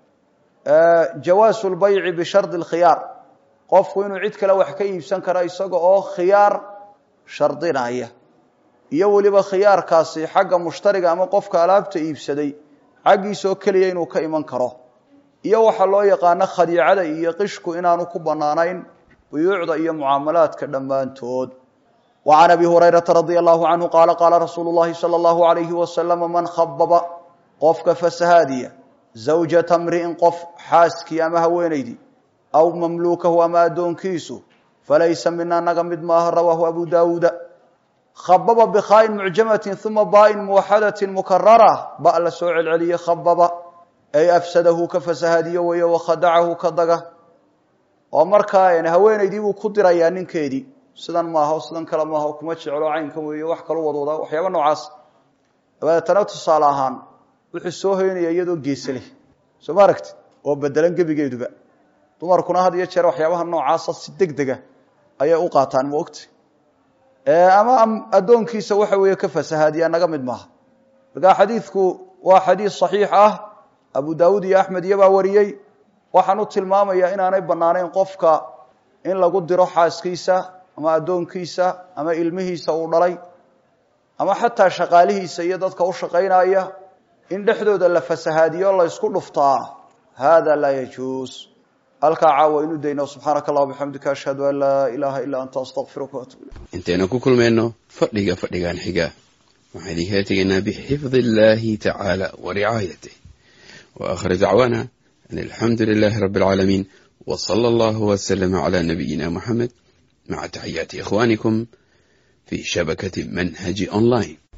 jawaasu lbayci bishardi lkhiyaar qofku inuu cid kale wax ka iibsan karo isaga oo khiyaar shardinaya iyo weliba khiyaarkaasi xagga mushtariga ama qofka alaabta iibsaday xaggiisoo keliya inuu ka iman karo iyo waxaa loo yaqaano khadiicada iyo qishku inaanu ku bannaanayn buyuucda iyo mucaamalaadka dhammaantood wa can abi hurayrata radia allahu canhu qaala qaala rasuulu llahi sala allahu alayhi wasalama man khababa qofka fasahaadiya zawjata mri'in qof xaaskii ama haweenaydii aw mamluukahu ama addoonkiisu falaysa mina naga mid maaha rawaahu abu daawuuda khababa bikhaain mucjamatin uma baain muwaxadatin mukarara ba la soo celceliye khababa ay afsadahu ka fasahaadiyo weeye wakhadacahu ka daga oo markaa haweenaydii buu ku dirayaa ninkeedii sidan maaha sidan kale maaha kuma jeclo caynkan weeye wax kalu wadwadaa waxyaaba noocaas dabadeetana tusaale ahaan wuxuu soo hoynaya iyadoo geese leh soo ma aragti oo bedelan gebigeeduba dumarkuna had iyo jeer waxyaabaha noocaasa si deg dega ayay u qaataan ma ogta ama addoonkiisa waxa weeye ka fasahaadiyaa naga mid maaha markaa xadiidku waa xadiid saxiix ah abu daawuud iyo axmed iyobaa wariyey waxaan u tilmaamayaa inaanay bannaanayn qofka in lagu diro xaaskiisa ama addoonkiisa ama ilmihiisa uu dhalay ama xataa shaqaalihiisa iyo dadka u shaqaynaya in dhexdooda la fasahaadiyo la ysku dhuftaa hada laa yajuus halkaa caawa inu dayno subxaanaka allah bixamdika ashhadu an laa ilaaha ilaa anta astaqfiruka waatuub ilayk intaynu ku kulmayno fadhiga fadhigan xiga waxaan idinkala tegaynaa bixifdi illahi tacaala wa ricaayatih wa aakhir dacwaana an alxamdu lilahi rabi alcaalamiin w sala allahu waslama cala nabiyina muxamed maca taxiyaati ikhwanikum fi shabakati manhaji online